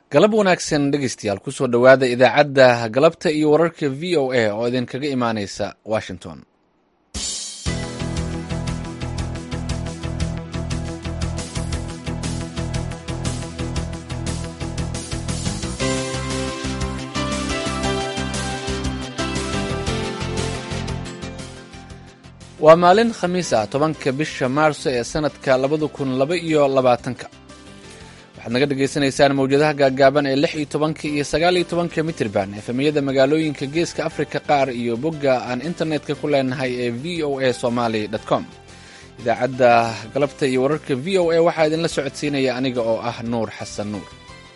galab wanaagsan dhegeystayaal kusoo dhowaada idaacadda galabta iyo wararka v o a oo idinkaga imaaneysa washington waa maalin khamiis ah tobanka bisha maarso ee sanadka labada kun laba iyo labaatanka waxaad naga dhagaysanaysaan mawjadaha gaaggaaban ee lix iyo tobanka iyo sagaal iyo tobanka mitirban efemiyada magaalooyinka geeska afrika qaar iyo bogga aan internetka ku leenahay ee v o a somaly com idaacadda galabta iyo wararka v o a waxaa idinla socodsiinaya aniga oo ah nuur xasan nuur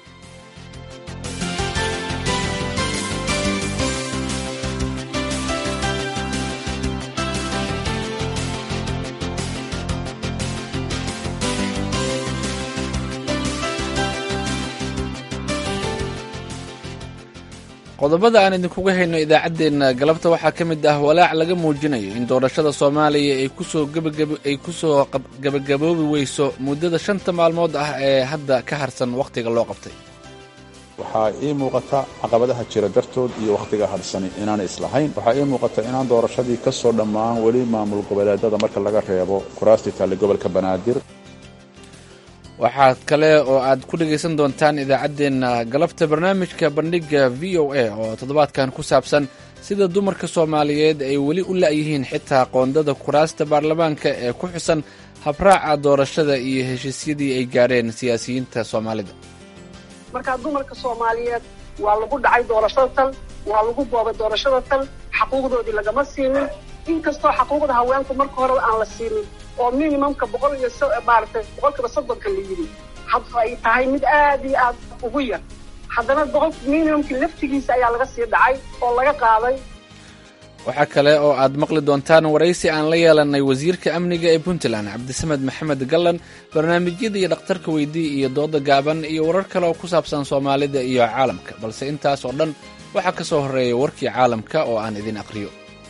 qodobada aan idinkuga hayno idaacaddeenna galabta waxaa ka mid ah walaac laga muujinayo in doorashada soomaaliya ay kusoo ay kusoo gabagaboobi weyso muddada shanta maalmood ah ee hadda ka harsan wakhtiga loo qabtay waxaa ii muuqata caqabadaha jira dartood iyo wakhtiga hadhsani inaanay islahayn waxaa ii muuqata inaan doorashadii ka soo dhammaan weli maamul goboleedada marka laga reebo kuraastii taale gobolka banaadir waxaa kale oo aad ku dhegaysan doontaan idaacaddeenna galabta barnaamijka bandhigga v o a oo toddobaadkan ku saabsan sida dumarka soomaaliyeed ay weli u la'yihiin xitaa qoondada kuraasta baarlamaanka ee ku xusan habraaca doorashada iyo heshiisyadii ay gaadheen siyaasiyiinta soomaalida markaa dumarka soomaaliyeed waa lagu dhacay doorashada tan waa lagu boobay doorashada tan xaquuqdoodii lagama siinin inkastoo xaquuqda haweenku marka horeba aan la siinin oo minimumka boqol iyo maaragtay boqolkiiba soddonka la yidhi had ay tahay mid aad iyo aad ugu yar haddana boqol minimumkii laftigiisa ayaa laga sii dhacay oo laga qaaday waxaa kale oo aad maqli doontaan waraysi aan la yeelanay wasiirka amniga ee puntland cabdisamed maxamed gallan barnaamijyada iyo dhakhtarka weydii iyo dooda gaaban iyo warar kale oo ku saabsan soomaalida iyo caalamka balse intaas oo dhan waxaa ka soo horreeya warkii caalamka oo aan idin aqriyo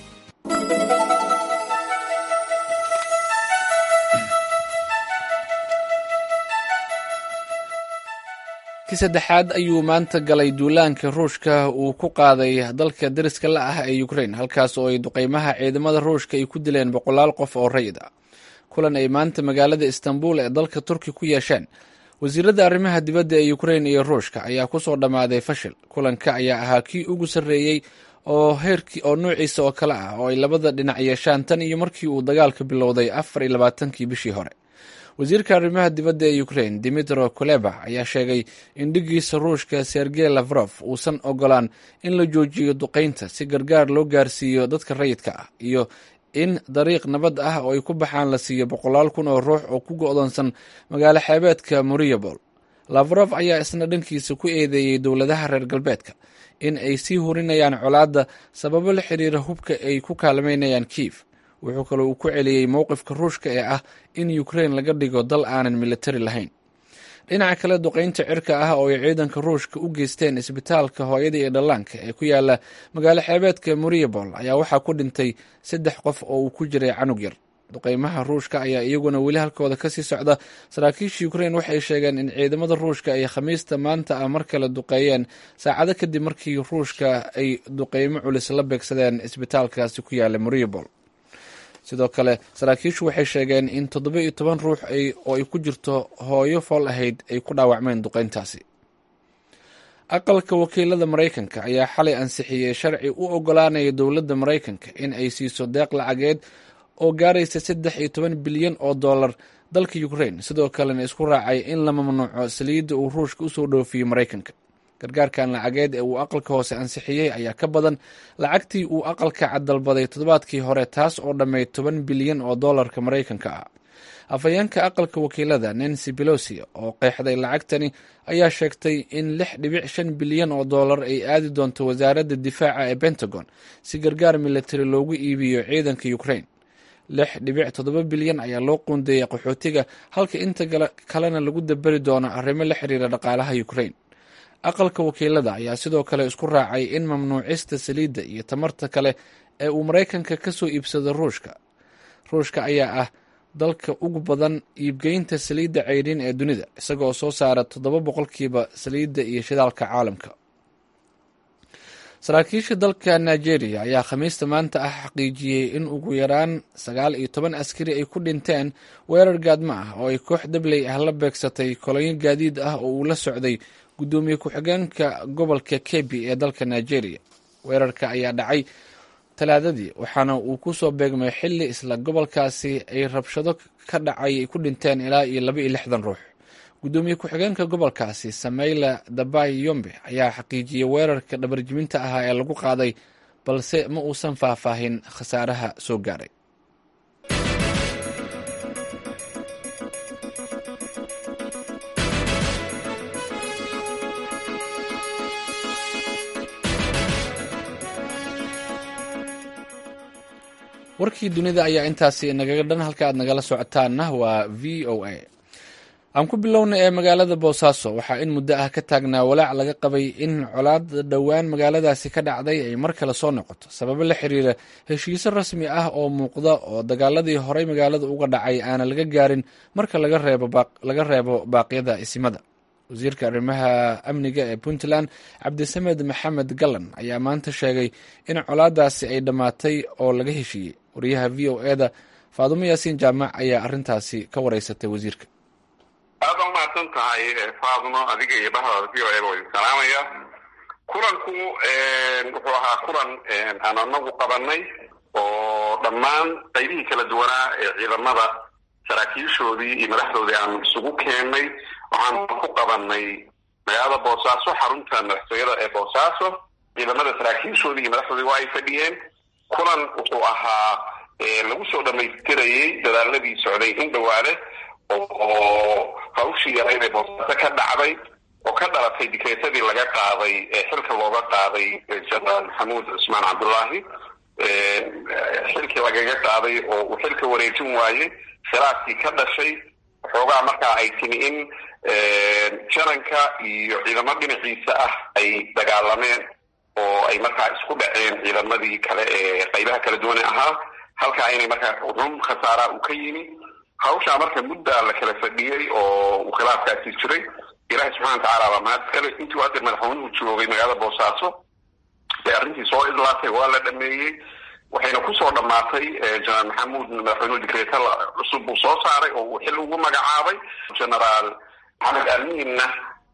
ki saddexaad ayuu maanta galay duulaanka ruushka uu ku qaaday dalka dariska la ah ee ukrain halkaas oo ay duqeymaha ciidamada ruushka ay ku dileen boqolaal qof oo rayid ah kulan ay maanta magaalada istanbul ee dalka turki ku yeesheen wasiirada arrimaha dibadda ee ukrain iyo ruushka ayaa kusoo dhammaaday fashil kulanka ayaa ahaa kii ugu sarreeyey oo heerkii oo nuuciisa oo kale ah oo ay labada dhinac yeeshaan tan iyo markii uu dagaalka bilowday afar iyo labaatankii bishii hore wasiirka arrimaha dibadda ee ukrain dimitro kuleba ayaa sheegay in dhigiisa ruushka sergey lafrof uusan ogolaan in la joojiyo duqeynta si gargaar loo gaarsiiyo dadka rayidka ah iyo in dariiq nabad ah oo ay ku baxaan la siiyo boqolaal kun oo ruux oo ku go'doonsan magaalo xeebeedka moriabol lafrof ayaa isna dhankiisa ku eedeeyey dowladaha reer galbeedka in ay sii hurinayaan colaadda sababo la xiriira hubka ay ku kaalmaynayaan kiif wuxuu kaloo uu ku celiyey mowqifka ruushka ee ah in ukrain laga dhigo dal aanan militari lahayn dhinaca kale duqeynta cirka ah oo ay ciidanka ruushka u geysteen isbitaalka hooyada iyo dhallaanka ee ku yaala magaalo xeebeedka moriabol ayaa waxaa ku dhintay saddex qof oo uu ku jiray canug yar duqeymaha ruushka ayaa iyaguna weli halkooda kasii socda saraakiisha ukrain waxay sheegeen in ciidamada ruushka ay khamiista maanta ah mar kale duqeeyeen saacado kadib markii ruushka ay duqeymo culis la beegsadeen isbitaalkaasi ku yaala moriabol sidoo kale saraakiishu waxay sheegeen in toddoba iyo toban ruux oo ay ku jirto hooyo fool ahayd ay ku dhaawacmeen duqeyntaasi aqalka wakiilada maraykanka ayaa xalay ansixiyey sharci u ogolaanaya dowladda maraykanka in ay siiso deeq lacageed oo gaaraysa saddex iyo toban bilyan oo dollar dalka ukrain sidoo kalena isku raacay in la mamnuuco saliidda uu ruushka usoo dhoofiyo maraykanka gargaarkan lacageed ee uu aqalka hoose ansixiyey ayaa ka badan lacagtii uu aqalka caddalbaday toddobaadkii hore taas oo dhammeyd toban bilyan oo dollarka maraykanka ah afhayeenka aqalka wakiilada nancy belosi oo qeexday lacagtani ayaa sheegtay in lix dhibic shan bilyan oo dollar ay aadi doonto wasaaradda difaaca ee pentagon si gargaar militari loogu iibiyo ciidanka ukrain lix dhibic toddoba bilyan ayaa loo qoondeeyay qaxootiga halka inta kalena lagu daberi doono arrimo la xiriira dhaqaalaha ukrain aqalka wakiilada ayaa sidoo kale isku raacay in mamnuucista saliidda iyo tamarta kale ee uu maraykanka ka soo iibsado ruushka ruushka ayaa ah dalka ugu badan iibgeynta saliidda ceyrin ee dunida isagoo soo saara toddoba boqolkiiba saliidda iyo shidaalka caalamka saraakiisha dalka nigeria ayaa khamiista maanta ah xaqiijiyey in ugu yaraan sagaal iyo toban askari ay ku dhinteen weerar gaadmo ah oo ay koox dabley ah la beegsatay kolonyo gaadiid ah oo uu la socday guddoomiye ku-xigeenka gobolka kebi ee dalka nigeria weerarka ayaa dhacay talaadadii waxaana uu ku soo beegmay xilli isla gobolkaasi ay rabshado ka dhacay ay ku dhinteen ilaa iyo laba iyo lixdan ruux guddoomiye ku-xigeenka gobolkaasi sameyla dabay yombe ayaa xaqiijiyey weerarka dhabarjiminta ahaa ee lagu qaaday balse ma uusan faahfaahin khasaaraha soo gaaray warkii dunida ayaa intaasi nagaga dhan halka aad nagala socotaanna waa v o a aan ku bilowna ee magaalada boosaaso waxaa in muddo ah ka taagnaa walaac laga qabay in colaada dhowaan magaaladaasi ka dhacday ay mar kale soo noqoto sababo la xiriira heshiiso rasmi ah oo muuqda oo dagaaladii horey magaalada uga dhacay aana laga gaarin marka laga reebo baaqyada isimada wasiirka arrimaha amniga ee puntland cabdisamed maxamed gallan ayaa maanta sheegay in colaadaasi ay dhammaatay oo laga heshiiyey wariyaha v o e da faadumo yaasiin jaamac ayaa arintaasi ka wareysatay wasiirka aad baa umahadsan tahay faadumo adiga iyo bahdaada v o e ba wa idin salaamaya kulanku wuxuu ahaa kulan aan anagu qabanay oo dhammaan qaybihii kala duwanaa ee ciidamada saraakiishoodii iyo madaxdoodii aanu isugu keennay waxaan ku qabanay magaalada boosaaso xarunta madaxtooyada ee boosaaso ciidamada saraakiishoodii iyo madaxdoodii waa ay fadhiyeen kulan wuxuu ahaa lagu soo dhamaystirayey dadaaladii socday in dhawaale oo hawshii yarayd ee boosaaso ka dhacday oo ka dhalatay dikreetadii laga qaaday ee xilka looga qaaday jenaraal maxamuud cusmaan cabdullaahi xilkii lagaga qaaday oo uu xilka wareejin waayey khilaafkii ka dhashay xoogaa markaa ay timi in jananka iyo ciidamo dhinaciisa ah ay dagaalameen oo ay markaa isku dhaceen ciidamadii kale ee qaybaha kala duwane ahaa halkaa inay markaa run khasaaraa uu ka yimi hawshaa marka muddaa la kala fadhiyey oo uu khilaafkaasi jiray ilaahay subxana watacaala baa mahad iskale intii u haddeer madaxweynuhu joogay magaalada boosaaso ee arrintii soo idlaatay waa la dhameeyey waxayna kusoo dhammaatay jenaraal maxamuud madaxweynuhu dikreeta cusub buu soo saaray oo uu xil ugu magacaabay genaraal maxamed amiinna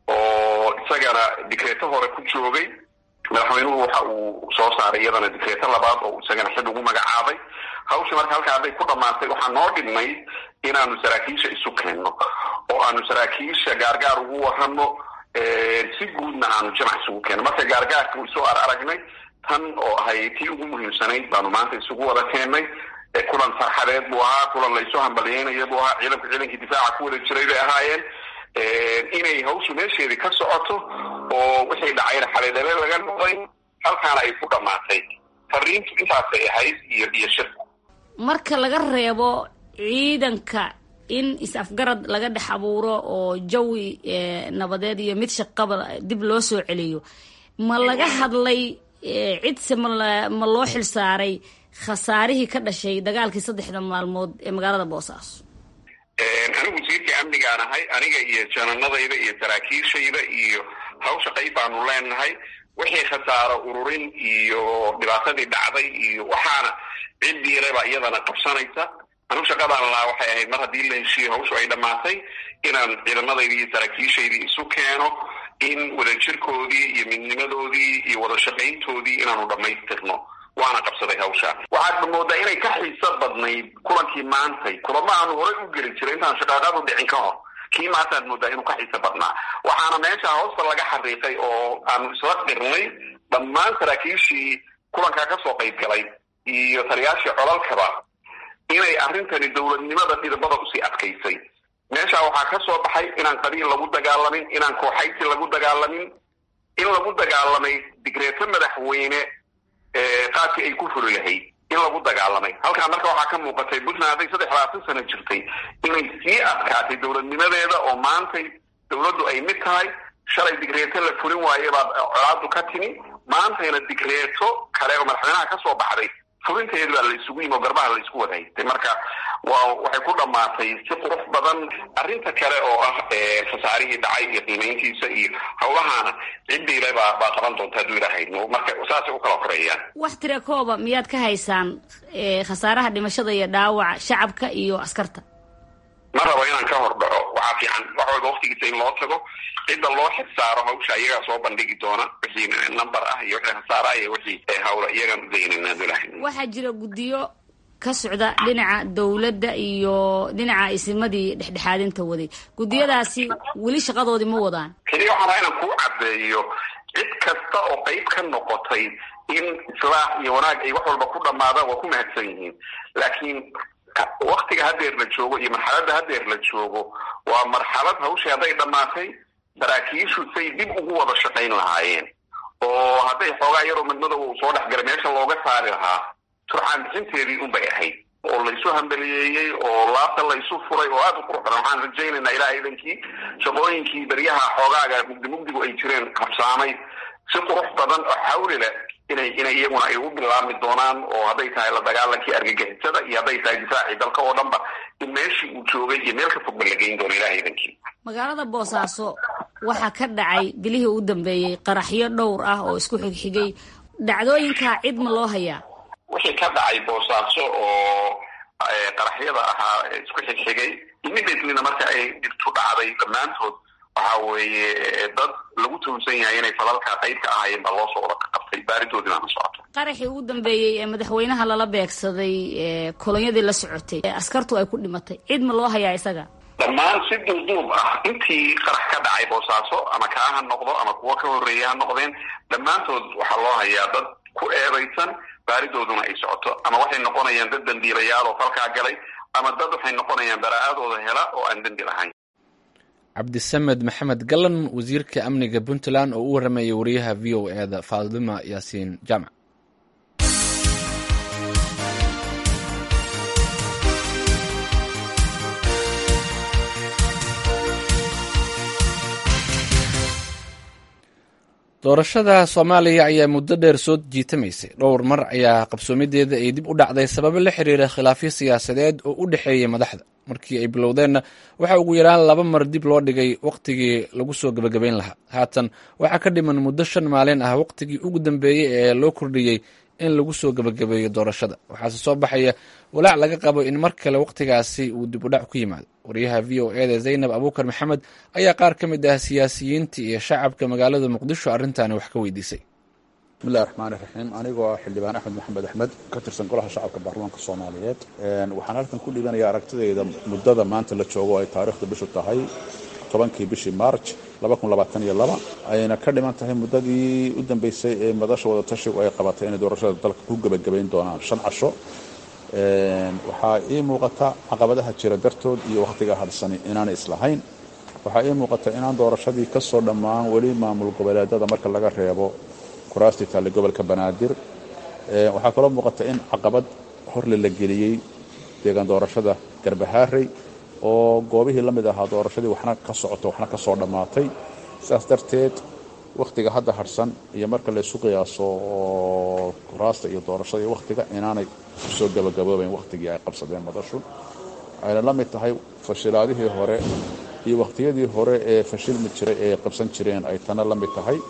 oo isagana dikreeto hore ku joogay madaxweynuhu waxa uu soo saaray iyadana dikreeto labaad oo isagana xil ugu magacaabay hawsha marka halkaa hadday ku dhammaatay waxaa noo dhibnay inaanu saraakiisha isu keenno oo aanu saraakiisha gaargaar ugu warano si guudna aanu jamac isugu keenno marka gaargaarka isoo ar aragnay tan oo ahay tii ugu muhiimsanayd baanu maanta isugu wada keennay kulan farxadeed buu ahaa kulan laysu hambalyeynaya buu ahaa ciidanku ciidankii difaaca ku wada jiray bay ahaayeen inay hawshu meesheedii ka socoto oo wixii dhacayna xaleedhale laga noqday halkaana ay ku dhammaatay fariintu intaasay ahayd iyo iyo shirku marka laga reebo ciidanka in is-afgarad laga dhex abuuro oo jawi nabadeed iyo mid shaqaba dib loo soo celiyo ma laga hadlay cidse ma ma loo xil saaray khasaarihii ka dhashay dagaalkii saddexda maalmood ee magaalada boosaaso anigu wasiirkii amnigaan ahay aniga iyo jananadayda iyo saraakiishayda iyo hawsha qayb baanu leenahay wixii khasaaro ururin iyo dhibaatadii dhacday iyo waxaana ciddiiraba iyadana qabsanaysa anigu shaqadaan lahaa waxay ahayd mar haddii la heshiiyo hawshu ay dhammaatay inaan ciidamadayda iyo saraakiishaydii isu keeno in wadajirkoodii iyo midnimadoodii iyo wada shaqayntoodii inaanu dhammaystirno waana qabsaday hawshaa waxaadba moodaa inay ka xiiso badnayd kulankii maantay kulamo aanu horey u geli jiray intaan shaqaaqadu dhicin ka hor kii maantaad moodaa inuu ka xiiso badnaa waxaana meesha hoosta laga xariiqay oo aanu isla qirnay dhammaan saraakiishii kulankaa kasoo qayb galay iyo taliyaashii colalkaba inay arrintani dowladnimada dhidibada usii adkaysay meesha waxaa ka soo baxay inaan qabiil lagu dagaalamin inaan kooxayti lagu dagaalamin in lagu dagaalamay digreeto madaxweyne qaadkii ay ku furi lahayd in lagu dagaalamay halkaa marka waxaa ka muuqatay puntland hadday saddex labaatan sano jirtay inay sii adkaatay dowladnimadeeda oo maantay dowladdu ay mid tahay shalay digreeto la fulin waaye baa colaadu ka timi maantayna digreeto kale oo madaxweynaha ka soo baxday furinteedu baa la isugu yimi oo garbaha la isku wada haystay marka waa waxay ku dhamaatay si qurux badan arrinta kale oo ah khasaarihii dhacay iyo qiimayntiisa iyo hawlahaana ciddiile baa baa qaban doonta hadduu ilaahayno marka saasay u kala koreeyaan wax tira kooba miyaad ka haysaan khasaaraha dhimashada iyo dhaawaca shacabka iyo askarta ma rabo inaan ka hor dhaco waxaa fiican wax walba waktigiisa in loo tago cidda loo xilsaaro hawsha iyagaa soo bandhigi doona wixii number ah iyo wixii khasaara iyo wixii hawla iyagaan udaynana abdulahi waxaa jira guddiyo ka socda dhinaca dowladda iyo dhinaca isimadii dhexdhexaadinta waday guddiyadaasi weli shaqadoodii ma wadaan keliya waxaan rabaa inaan kuu caddeeyo cid kasta oo qayb ka noqotay in islaax iyo wanaag ay wax walba ku dhamaadaan waa ku mahadsan yihiin laakiin waktiga hadeer la joogo iyo marxaladda hadeer la joogo waa marxalad hawshii hadday dhammaatay saraakiishu say dib ugu wada shaqayn lahaayeen oo hadday xoogaa yaroo midmadow uu soo dhexgalay meesha looga saari lahaa turxaan bixinteedii unbay ahayd oo laysu hambaliyeeyey oo laabta laysu furay oo aada u qurux badan waxaan rajaynaynaa ilaa idankii shaqooyinkii beryaha xoogaaga mugdi mugdigu ay jireen habsaamay si qurux badan oo xawli leh inay inay iyaguna ay u bilaabmi doonaan oo hadday tahay la dagaalankii argagixisada iyo hadday tahay difaacii dalka oo dhan ba in meeshii uu joogay iyo meel ka fogba la geyn doono ilaha idankii magaalada boosaaso waxaa ka dhacay bilihii u dambeeyey qaraxyo dhowr ah oo isku xigxigay dhacdooyinkaa cid ma loo hayaa wixii ka dhacay boosaaso oo qaraxyada ahaa isku xigxigay immediatelyna marka ay dhibtu dhacday dhammaantood waxa weeye dad lagu tuhunsan yahay inay falalka qayb ka ahaayeen baa loo soo wada qabtay baaridoodii baana socoto qaraxii ugu dambeeyey ee madaxweynaha lala beegsaday kolonyadii la socotay askartu ay ku dhimatay cid ma loo hayaa isaga dhammaan si duuduub ah intii qarax ka dhacay boosaaso ama kaa ha noqdo ama kuwo ka horreeya ha noqdeen dhammaantood waxaa loo hayaa dad ku eedaysan baaridooduna ay socoto ama waxay noqonayaan dad dambiilayaal oo falkaa galay ama dad waxay noqonayaan baraa'adooda hela oo aan dembi lahayn cabdisamed maxamed gallan wasiirka amniga puntland oo u warramayay wariyaha v o e da faadima yaasiin jaamac doorashada soomaaliya ayaa muddo dheer soo jiitamaysay dhowr mar ayaa qabsoomideeda ay dib u dhacday sababo la xiriira khilaafyo siyaasadeed oo u dhexeeyay madaxda markii ay bilowdeenna waxaa ugu yaraan laba mar dib loo dhigay wakhtigii lagu soo gebagabayn lahaa haatan waxaa ka dhiman muddo shan maalin ah wakhtigii ugu dambeeyey ee loo kordhiyey in lagu soo gebagabeeyo doorashada waxaase soo baxaya walaac laga qabo in mar kale wakhtigaasi uu dib u dhac ku yimaado wariyaha v o eda zaynab abuukar maxamed ayaa qaar ka mid ah siyaasiyiinta iyo shacabka magaalada muqdisho arrintaani wax ka weydiisay bismillahi raxmaani raxiim anigoo ah xildhibaan axmed maxamed axmed ka tirsan golaha shacabka baarlamaanka soomaaliyeed waxaan halkan ku dhiibanaya aragtidayda muddada maanta la joogo ay taariikhda bishu tahay tobankii bishii maarj ayna ka dhiman tahay muddadii u dambeysay ee madasha wadatashigu ay qabatay inay doorashada dalka ku gebagabayn doonaan shan casho waxaa ii muuqata caqabadaha jira dartood iyo wakhtiga hadhsani inaanay islahayn waxaa ii muuqata inaan doorashadii ka soo dhammaan weli maamul goboleedada marka laga reebo kuraastii taale gobolka banaadir waxaa kaloo muuqata in caqabad horle la geliyey deegaan doorashada garbahaarey oo goobihii la mid ahaa doorashadii waxna ka socoto waxna ka soo dhammaatay sidaas darteed wakhtiga hadda hadhsan iyo marka laysu qiyaaso oo kuraasta iyo doorashada iyo wakhtiga inaanay kusoo gabagaboobayn wakhtigii ay qabsadeen madashu ayna la mid tahay fashilaadihii hore iyo wakhtiyadii hore ee fashilmi jiray ee qabsan jireen ay tana la mid tahay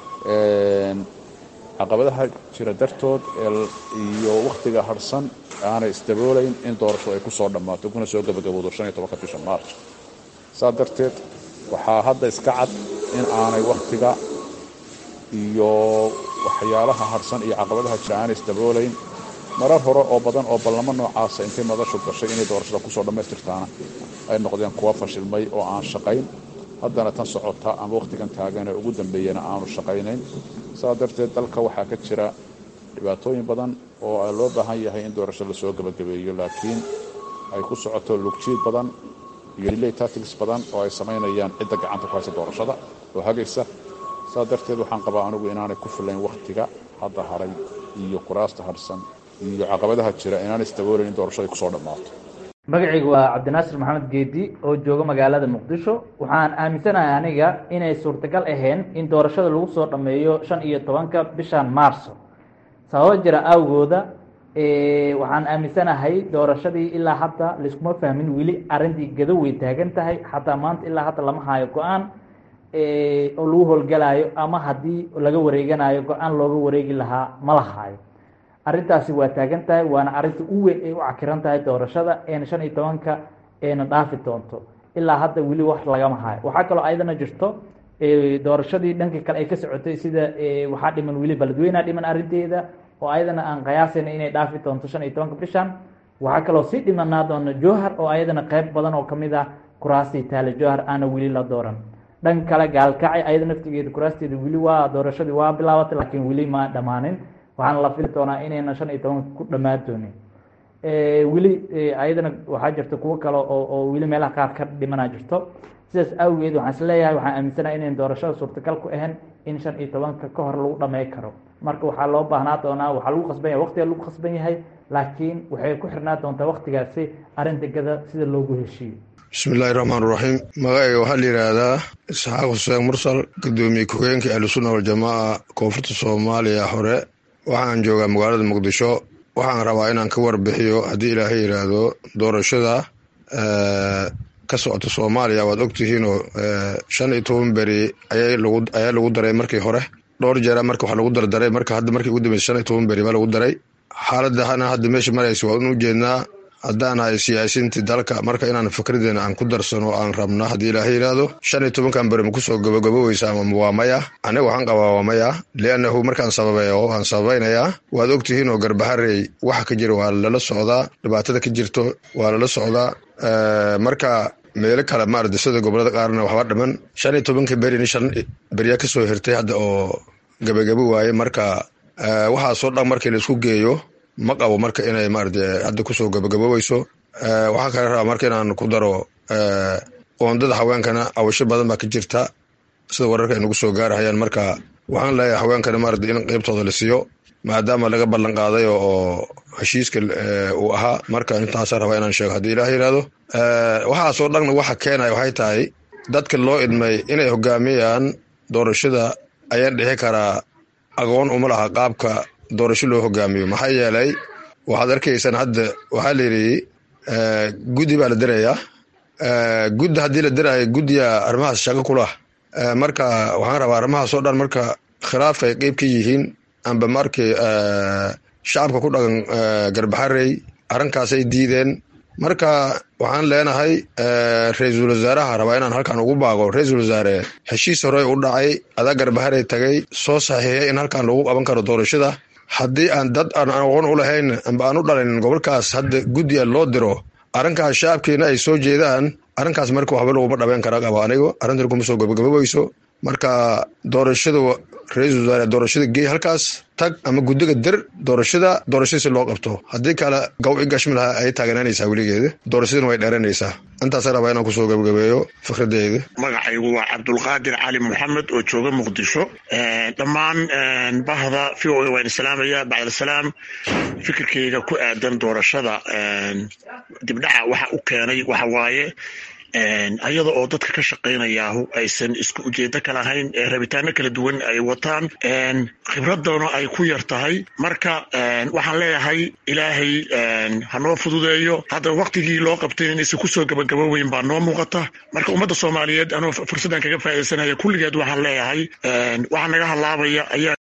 caqabadaha jira dartood iyo wakhtiga hadhsan aanay isdaboolayn in doorashadu ay ku soo dhammaato kuna soo gabagabowdo ka bisha maarj saa darteed waxaa hadda iska cad in aanay wakhtiga iyo waxyaalaha hadhsan iyo caqabadaha jira aanay isdaboolayn marar hore oo badan oo ballamo noocaasa intay madashu gashay inay doorashada kusoo dhammaystirtaana ay noqdeen kuwa fashilmay oo aan shaqayn haddana tan socota ama wakhtigan taagan ee ugu dambeeyana aanu shaqaynayn saa darteed dalka waxaa ka jira dhibaatooyin badan oo loo baahan yahay in doorasho lasoo gebagabeeyo laakiin ay ku socoto lugjiid badan iyo delay tactics badan oo ay samaynayaan cidda gacanta ku haysa doorashada oo hagaysa saa darteed waxaan qabaa anigu inaanay ku filayn wakhtiga hadda haray iyo kuraasta hadhsan iyo caqabadaha jira inaanay isdaboolayn in doorashada ay kusoo dhammaato magacaygu waa cabdinaasir maxamed geedi oo jooga magaalada muqdisho waxaan aaminsanahay aniga inay suurtagal ahayn in doorashada lagu soo dhammeeyo shan iyo tobanka bishan maarso sababo jira awgooda waxaan aaminsanahay doorashadii ilaa hadda laiskuma fahmin weli arrintii gado way taagan tahay xataa maanta ilaa hadda lama haayo go-aan oo lagu howlgalaayo ama haddii laga wareeganayo go-aan looga wareegi lahaa ma la haayo arrintaasi waa taagan tahay waana arrinta u weyn ay u cakiran tahay doorashada eena shan iyo tobanka eena dhaafi doonto ilaa hadda weli wax lagama hayo waxaa kaloo ayadana jirto doorashadii dhanka kale ay ka socotay sida waxaa dhiman weli baladweynea dhiman arrinteeda oo ayadana aan qiyaasayna inay dhaafi doonto shan iyo tobanka bishan waxaa kaloo sii dhimanaa doona jowhar oo ayadana qeyb badan oo kamid ah kuraastii taale jowhar aana weli la dooran dhanka kale gaalkacay ayada naftigeeda kuraasteeda weli waa doorashadii waa bilaabatay laakiin weli ma dhammaanin waxaana la fili doonaa inayna shan iyo tobanka ku dhammaan doonin weli ayadana waxaa jirta kuwo kale oo oo weli meelaha qaar ka dhimanaa jirto sidaas awgeed waxaan isleeyahay waxaan aaminsanaha inayn doorashada suurtagal ku ahayn in shan iyo tobanka ka hor lagu dhamey karo marka waxaa loo baahnaa doonaa waxaa lagu khasban yahay waqtiga lagu khasban yahay laakiin waxay ku xirnaa doontaa waqtigaasi arrinta gada sida loogu heshiiyo bismi illaahi raxmaan raxiim magacayga waxaa la yidhaahdaa isxaaq xuseen mursal gudoomiye ku-heenka ahlusunna waljamaaca koonfurta soomaaliya hore waxaan joogaa magaalada muqdisho waxaan rabaa inaan ka warbixiyo haddii ilaahay yidhaahdo doorashada ka socota soomaaliya waad ogtihiinoo shan iyo toban beri ayaa lagu daray markii hore dhowr jeera marka wax lagu dardaray marka hadda markii ugu dambeysa shan iyo toban beri baa lagu daray xaaladana hadda meesha maraysa waan u jeednaa haddaan ahay siyaasiintii dalka marka inaan fikradeena aan ku darsano aan rabno haddii ilaahay yidhaahdo shan iyo tobankan beri ma kusoo gabagaboweysa ama waa maya aniga waxaan qabaa waa maya liannahu markaan sababeeyo waan sababaynayaa waad ogtihiin oo garbaharey waxa ka jira waa lala socdaa dhibaatada ka jirto waa lala socdaa marka meelo kale maarata sida gobolada qaarna waxba dhiman shan iyo tobanka berin shan beryaa kasoo hirtay hadda oo gabagabo waaye marka waxaasoo dhan markii laisku geeyo ma qabo marka inay maarata hadda kusoo gabagaboweyso waxaa kale rabaa marka inaan ku daro qoondada haweenkana awasho badan baa ka jirta sida wararka ay nagu soo gaarahayaan marka waxaan leeyahay haweenkana maarata in qeybtooda la siiyo maadaama laga ballan qaaday oo heshiiska uu ahaa marka intaasa rabaa inaan sheego haddii ilaah yidhaahdo waxaasoo dhanna waxa keenaya waxay tahay dadka loo idmay inay hogaamiyaan doorashada ayaan dhixi karaa aqoon uma laha qaabka doorasho loo hogaamiyo maxaa yeelay waxaad arkaysaan hadda waxaa la yidhi guddi baa la dirayaa guddi haddii la diraayo guddiga arrimahaas shaqo kulah marka waxaan rabaa arrimahaas oo dhan marka khilaafka ay qeyb ka yihiin amba markii shacabka ku dhaqan garbaxarey arrinkaasay diideen marka waxaan leenahay ra-iisul wasaaraha rabaa inaan halkan ugu baaqo ra-iisul wasaare heshiis horey u dhacay adaa garbaharey tagay soo saxiixiyay in halkan lagu qaban karo doorashada haddii aan dad aan aqoon u lahayn amba aan u dhalin gobolkaas hadda guddiga loo diro arrinkaas shacabkiina ay soo jeedaan arrinkaas marka waxba laguma dhabeyn kara qabo anigo arrintan kuma soo gabagaboweyso marka doorashada ra-iisul wasaare doorashada geey halkaas tag ama guddiga dir doorashada doorashada si loo qabto haddii kale gaw i gashmi lahaa ay taaganaanaysaa weligeeda doorashadana way dheeranaysaa intaasa rabaa inaan kusoo gabagabeeyo fikradeeda magacaygu waa cabdulqaadir cali maxamed oo jooga muqdisho dhammaan bahda v o a waan islaamaya bacdasalaam fikirkeyga ku aadan doorashada dibdhaca waxa u keenay waxa waaye ayada oo dadka ka shaqaynayaahu aysan isku ujeedo ka lahayn rabitaano kala duwan ay wataan khibradana ay ku yar tahay marka waxaan leeyahay ilaahay hanoo fududeeyo hadda waktigii loo qabtay inaysan kusoo gabagaboweyn baa noo muuqata marka ummadda soomaaliyeed anoo fursaddan kaga faaidaysanaya kulligeed waxaan leeyahay waxaa naga halaabaya ayaa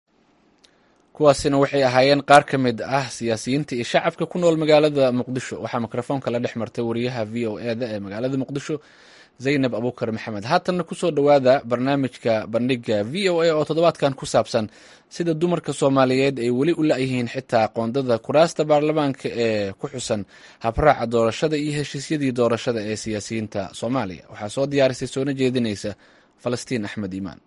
kuwaasina waxay ahaayeen qaar ka mid ah siyaasiyiinta iyo shacabka ku nool magaalada muqdisho waxaa mikrofoonka la dhex martay wariyaha v o e da ee magaalada muqdisho zaynab abuukar maxamed haatanna kusoo dhowaada barnaamijka bandhiga v o a oo toddobaadkan ku saabsan sida dumarka soomaaliyeed ay weli u la-yihiin xitaa qoondada kuraasta baarlamaanka ee ku xusan habraaca doorashada iyo heshiisyadii doorashada ee siyaasiyiinta soomaaliya waxaa soo diyaarisay soona jeedinaysa falastiin axmed iimaan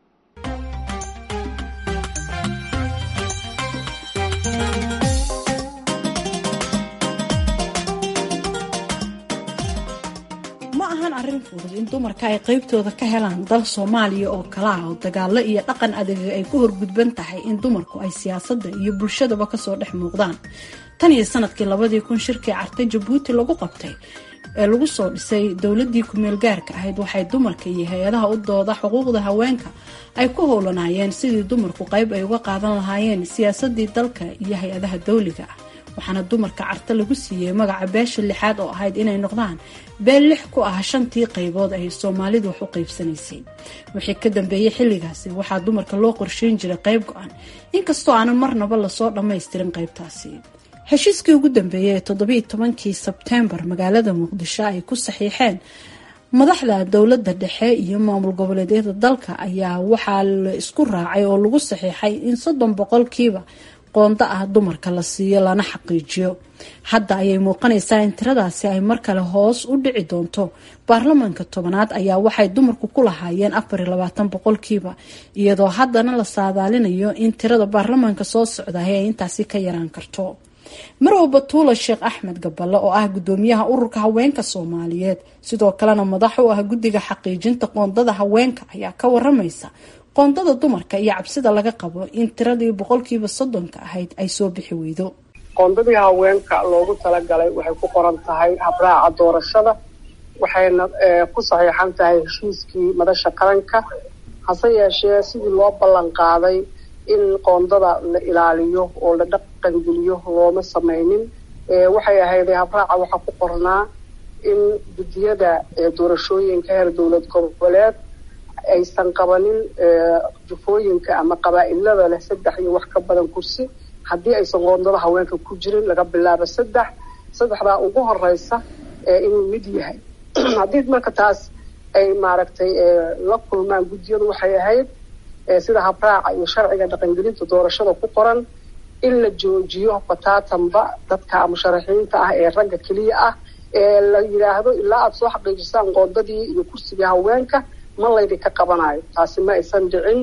arrin fudud in dumarka ay qaybtooda ka helaan dal soomaaliya oo kala ah oo dagaalo iyo dhaqan adeega ay ku horgudban tahay in dumarku ay siyaasadda iyo bulshadaba kasoo dhex muuqdaan tan iyo sanadkii labadii kun shirkii cartay jabuuti lagu qabtay ee lagu soo dhisay dowladii kumeel gaarka ahayd waxay dumarka iyo hay-adaha u dooda xuquuqda haweenka ay ku howlanaayeen sidii dumarku qayb ay uga qaadan lahaayeen siyaasadii dalka iyo hay-adaha dowliga ah waxaana dumarka carta lagu siiyey magaca beesha lixaad oo ahayd inay noqdaan beel lix ku ah shantii qaybood ay soomaalidu wax u qaybsanaysay wixii ka dambeeyey xilligaasi waxaa dumarka loo qorsheyn jiray qayb go-an inkastoo aanan marnaba lasoo dhammaystirin qaybtaasi heshiiskii ugu dambeeyey ee toddobiiy tobankii sebteembar magaalada muqdisho ay ku saxiixeen madaxda dowladda dhexe iyo maamul goboleedyada dalka ayaa waxaa la isku raacay oo lagu saxiixay in soddon boqolkiiba qoonda ah dumarka la siiyo lana xaqiijiyo hadda ayay muuqanaysaa in tiradaasi ay mar kale hoos u dhici doonto baarlamaanka tobanaad ayaa waxay dumarku ku lahaayeen afar iyo labaatan boqolkiiba iyadoo haddana la saadaalinayo in tirada baarlamaanka soo socdahay ay intaasi ka yaraan karto marow batuula sheekh axmed gaballe oo ah gudoomiyaha ururka haweenka soomaaliyeed sidoo kalena madax u ah guddiga xaqiijinta qoondada haweenka ayaa ka waramaysa qoondada dumarka iyo cabsida laga qabo in tiradii boqolkiiba soddonka ahayd ay soo bixi weydo qoondadii haweenka loogu talagalay waxay ku qoran tahay habraaca doorashada waxayna ku saxiixan tahay heshiiskii madasha qaranka hase yeeshee sidii loo ballan qaaday in qoondada la ilaaliyo oo la dhaqangeliyo looma sameynin waxay ahayday habraaca waxaa ku qornaa in guddiyada doorashooyinka heer dowlad goboleed aysan qabanin jufooyinka ama qabaa-ilada leh saddex iyo wax ka badan kursi haddii aysan qoondada haweenka ku jirin laga bilaabo saddex saddexdaa ugu horeysa inuu mid yahay haddii marka taas ay maaragtay la kulmaan guddiyadu waxay ahayd sida habraaca iyo sharciga dhaqangelinta doorashada ku qoran in la joojiyo bataatanba dadka musharaxiinta ah ee ragga keliya ah ee la yidhaahdo ilaa aada soo xaqiijisaan qoondadii iyo kursigii haweenka ma laydinka qabanayo taasi ma aysan dhicin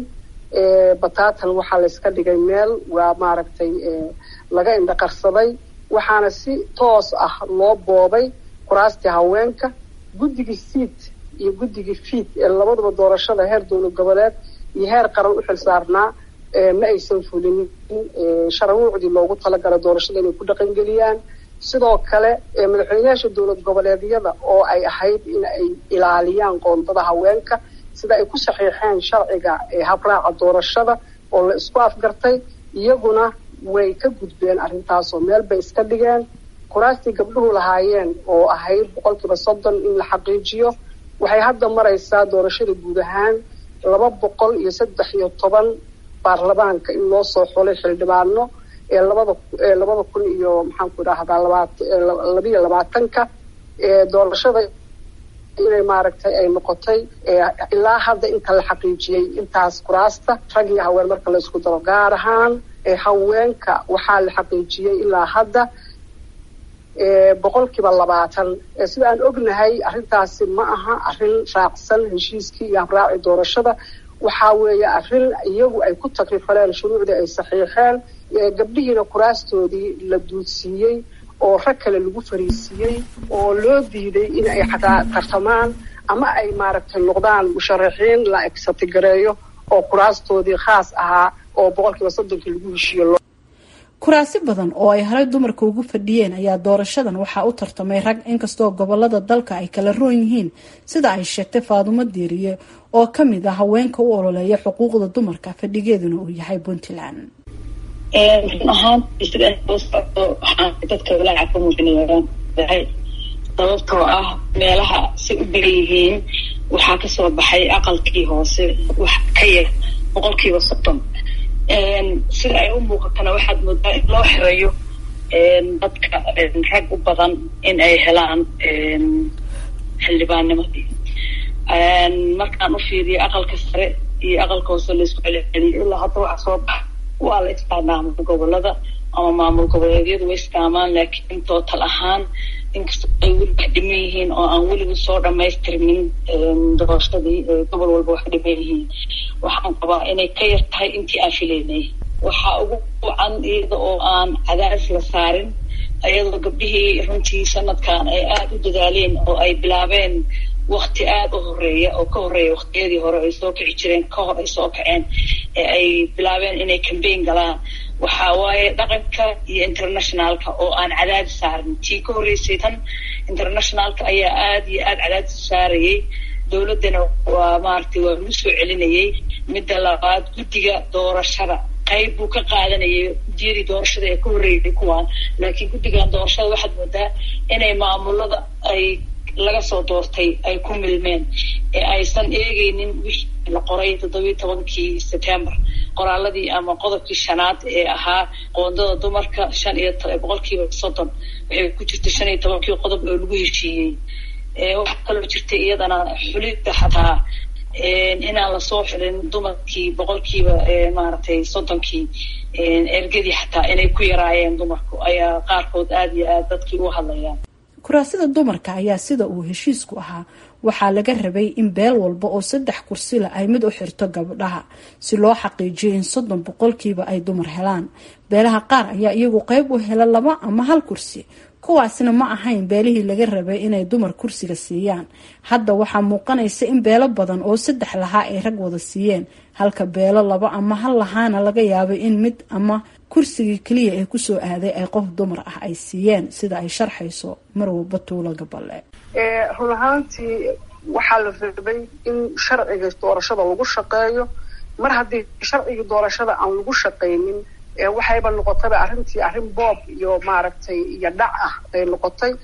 bataatan waxaa layska dhigay meel waa maaragtay laga indhaqarsaday waxaana si toos ah loo boobay kuraastii haweenka guddigii siid iyo guddigii fiid ee labaduba doorashada heer dowlad goboleed iyo heer qaran u xil saarnaa ma aysan fulinin shararuucdii loogu talagalay doorashada inay ku dhaqangeliyaan sidoo kale madaxweynayaasha dowlad goboleedyada oo ay ahayd in ay ilaaliyaan qoondada haweenka sida ay ku saxiixeen sharciga habraaca doorashada oo la isku afgartay iyaguna way ka gudbeen arrintaasoo meel bay iska dhigeen kuraastii gabdhuhu lahaayeen oo ahayd boqolkiiba soddon in la xaqiijiyo waxay hadda maraysaa doorashada guud ahaan laba boqol iyo saddex iyo toban baarlamaanka in loo soo xulay xildhibaano ee labada labada kun iyo maxaanku idhaahdaa labaat labiyo labaatanka doorashada inay maaragtay ay noqotay ilaa hadda inta la xaqiijiyey intaas kuraasta rag iyo haween marka la isku daro gaar ahaan haweenka waxaa la xaqiijiyey ilaa hadda boqolkiiba labaatan sida aan ognahay arrintaasi ma aha arrin raacsan heshiiskii iyo habraaci doorashada waxaa weeye arrin iyagu ay ku takrifaleen shuruucdii ay saxiixeen gabdhihiina kuraastoodii la duudsiiyey oo rag kale lagu fariisiiyey oo loo diiday in ay xataa tartamaan ama ay maaragtay noqdaan musharaxiin la egsatigareeyo oo kuraastoodii khaas ahaa oo boqolkiiba soddonkii lagu heshiiyo kuraasi badan oo ay horay dumarka ugu fadhiyeen ayaa doorashadan waxaa u tartamay rag inkastoo gobolada dalka ay kala roon yihiin sida ay sheegtay faadumo diiriye oo ka mid ah haweenka u ololeeya xuquuqda dumarka fadhigeeduna uu yahay puntland run ahaantii sida soo socdo waxaan dadka walaaca ka muujinayahay sababtoo ah meelaha si u badan yihiin waxaa kasoo baxay aqalkii hoose wax ka yar boqolkiiba soddon sida ay u muuqatana waxaad moodaa in loo xirayo dadka rag u badan in ay helaan xildhibaannimadii markaan u fiiriyo aqalka sare iyo aqalka hoose laisku celceliyo ilaa hadda waxa soo baxa waa la isticmaamul gobolada ama maamul goboleedyadu way isticmaamaan laakiin tootal ahaan inkastoo ay weli wax dhiman yihiin oo aan weligu soo dhamaystirmin doorashadii gobol walba wax dhiman yihiin waxaan qabaa inay ka yar tahay intii aan filaynay waxaa ugu wacan iyada oo aan cadaadis la saarin iyadoo gabdhihii runtii sanadkan ay aada u dadaaleen oo ay bilaabeen wakti aada u horeeya oo ka horeeya waktiyadii hore ay soo kici jireen ka hor ay soo kaceen ee ay bilaabeen inay cambaign galaan waxaa waaye dhaqanka iyo internationalka oo aan cadaadis saarin tii ka horreysay tan internationalka ayaa aada iyo aada cadaadis saarayay dowladdana waa maaragtay waa lagu soo celinayay midda labaad guddiga doorashada qayb buu ka qaadanayay diyadii doorashada ee ka horreeyay kuwaan laakiin guddigan doorashada waxaad moodaa inay maamulada ay laga soo doortay ay ku milmeen ee aysan eegeynin wixii la qoray toddobiyi tobankii september qoraaladii ama qodobkii shanaad ee ahaa qoondada dumarka shan iyo boqolkiiba soddon waxay ku jirtay shan iyo tobankii qodob oo lagu heshiiyey waxaa kaloo jirtay iyadana xulidda xataa inaan lasoo xilin dumarkii boqolkiiba maaragtay soddonkii ergadii xataa inay ku yaraayeen dumarku ayaa qaarkood aada iyo aada dadkii u hadlayaan kuraasida dumarka ayaa sida uu heshiisku ahaa waxaa laga rabay in beel walba oo saddex kursila ay mid u xirto gabdhaha si loo xaqiijiyo in soddon boqolkiiba ay dumar helaan beelaha qaar ayaa iyagu qeyb u hela laba ama hal kursi kuwaasna ma ahayn beelihii laga rabay inay dumar kursiga siiyaan hadda waxaa muuqanaysa in beelo badan oo saddex lahaa ay rag wada siiyeen halka beelo laba ama hal lahaana laga yaabay in mid ama kursigii keliya ee kusoo aaday ay qof dumar ah ay siiyeen sida ay sharxayso marwa batuulo gaballe run ahaantii waxaa la rabay in sharciga doorashada lagu shaqeeyo mar haddii sharcigii doorashada aan lagu shaqaynin waxayba noqotayba arrintii arrin boob iyo maaragtay iyo dhac ah bay noqotay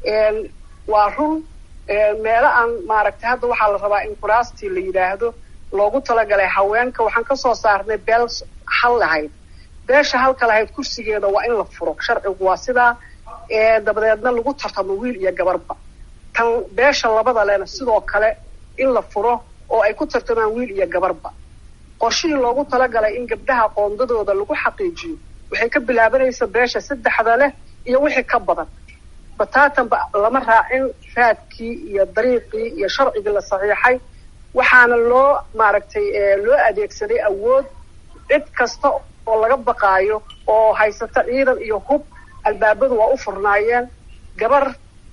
waa run meelo aan maaragtay hadda waxaa la rabaa in kuraastii la yidhaahdo loogu talagalay haweenka waxaan kasoo saarnay beel hal lahayd beesha halka lahayd kursigeeda waa in la furo sharcigu waa sidaa dabadeedna lagu tartamo wiil iyo gabarba tan beesha labada lena sidoo kale in la furo oo ay ku tartamaan wiil iyo gabarba qorshihii loogu talagalay in gabdhaha qoondadooda lagu xaqiijiyo waxay ka bilaabanaysa beesha saddexda leh iyo wixii ka badan bataatanba lama raacin raadkii iyo dariiqii iyo sharcigii la saxiixay waxaana loo maaragtay loo adeegsaday awood cid kasta oo laga baqaayo oo haysata ciidan iyo hub albaabadu waa u furnaayeen gabar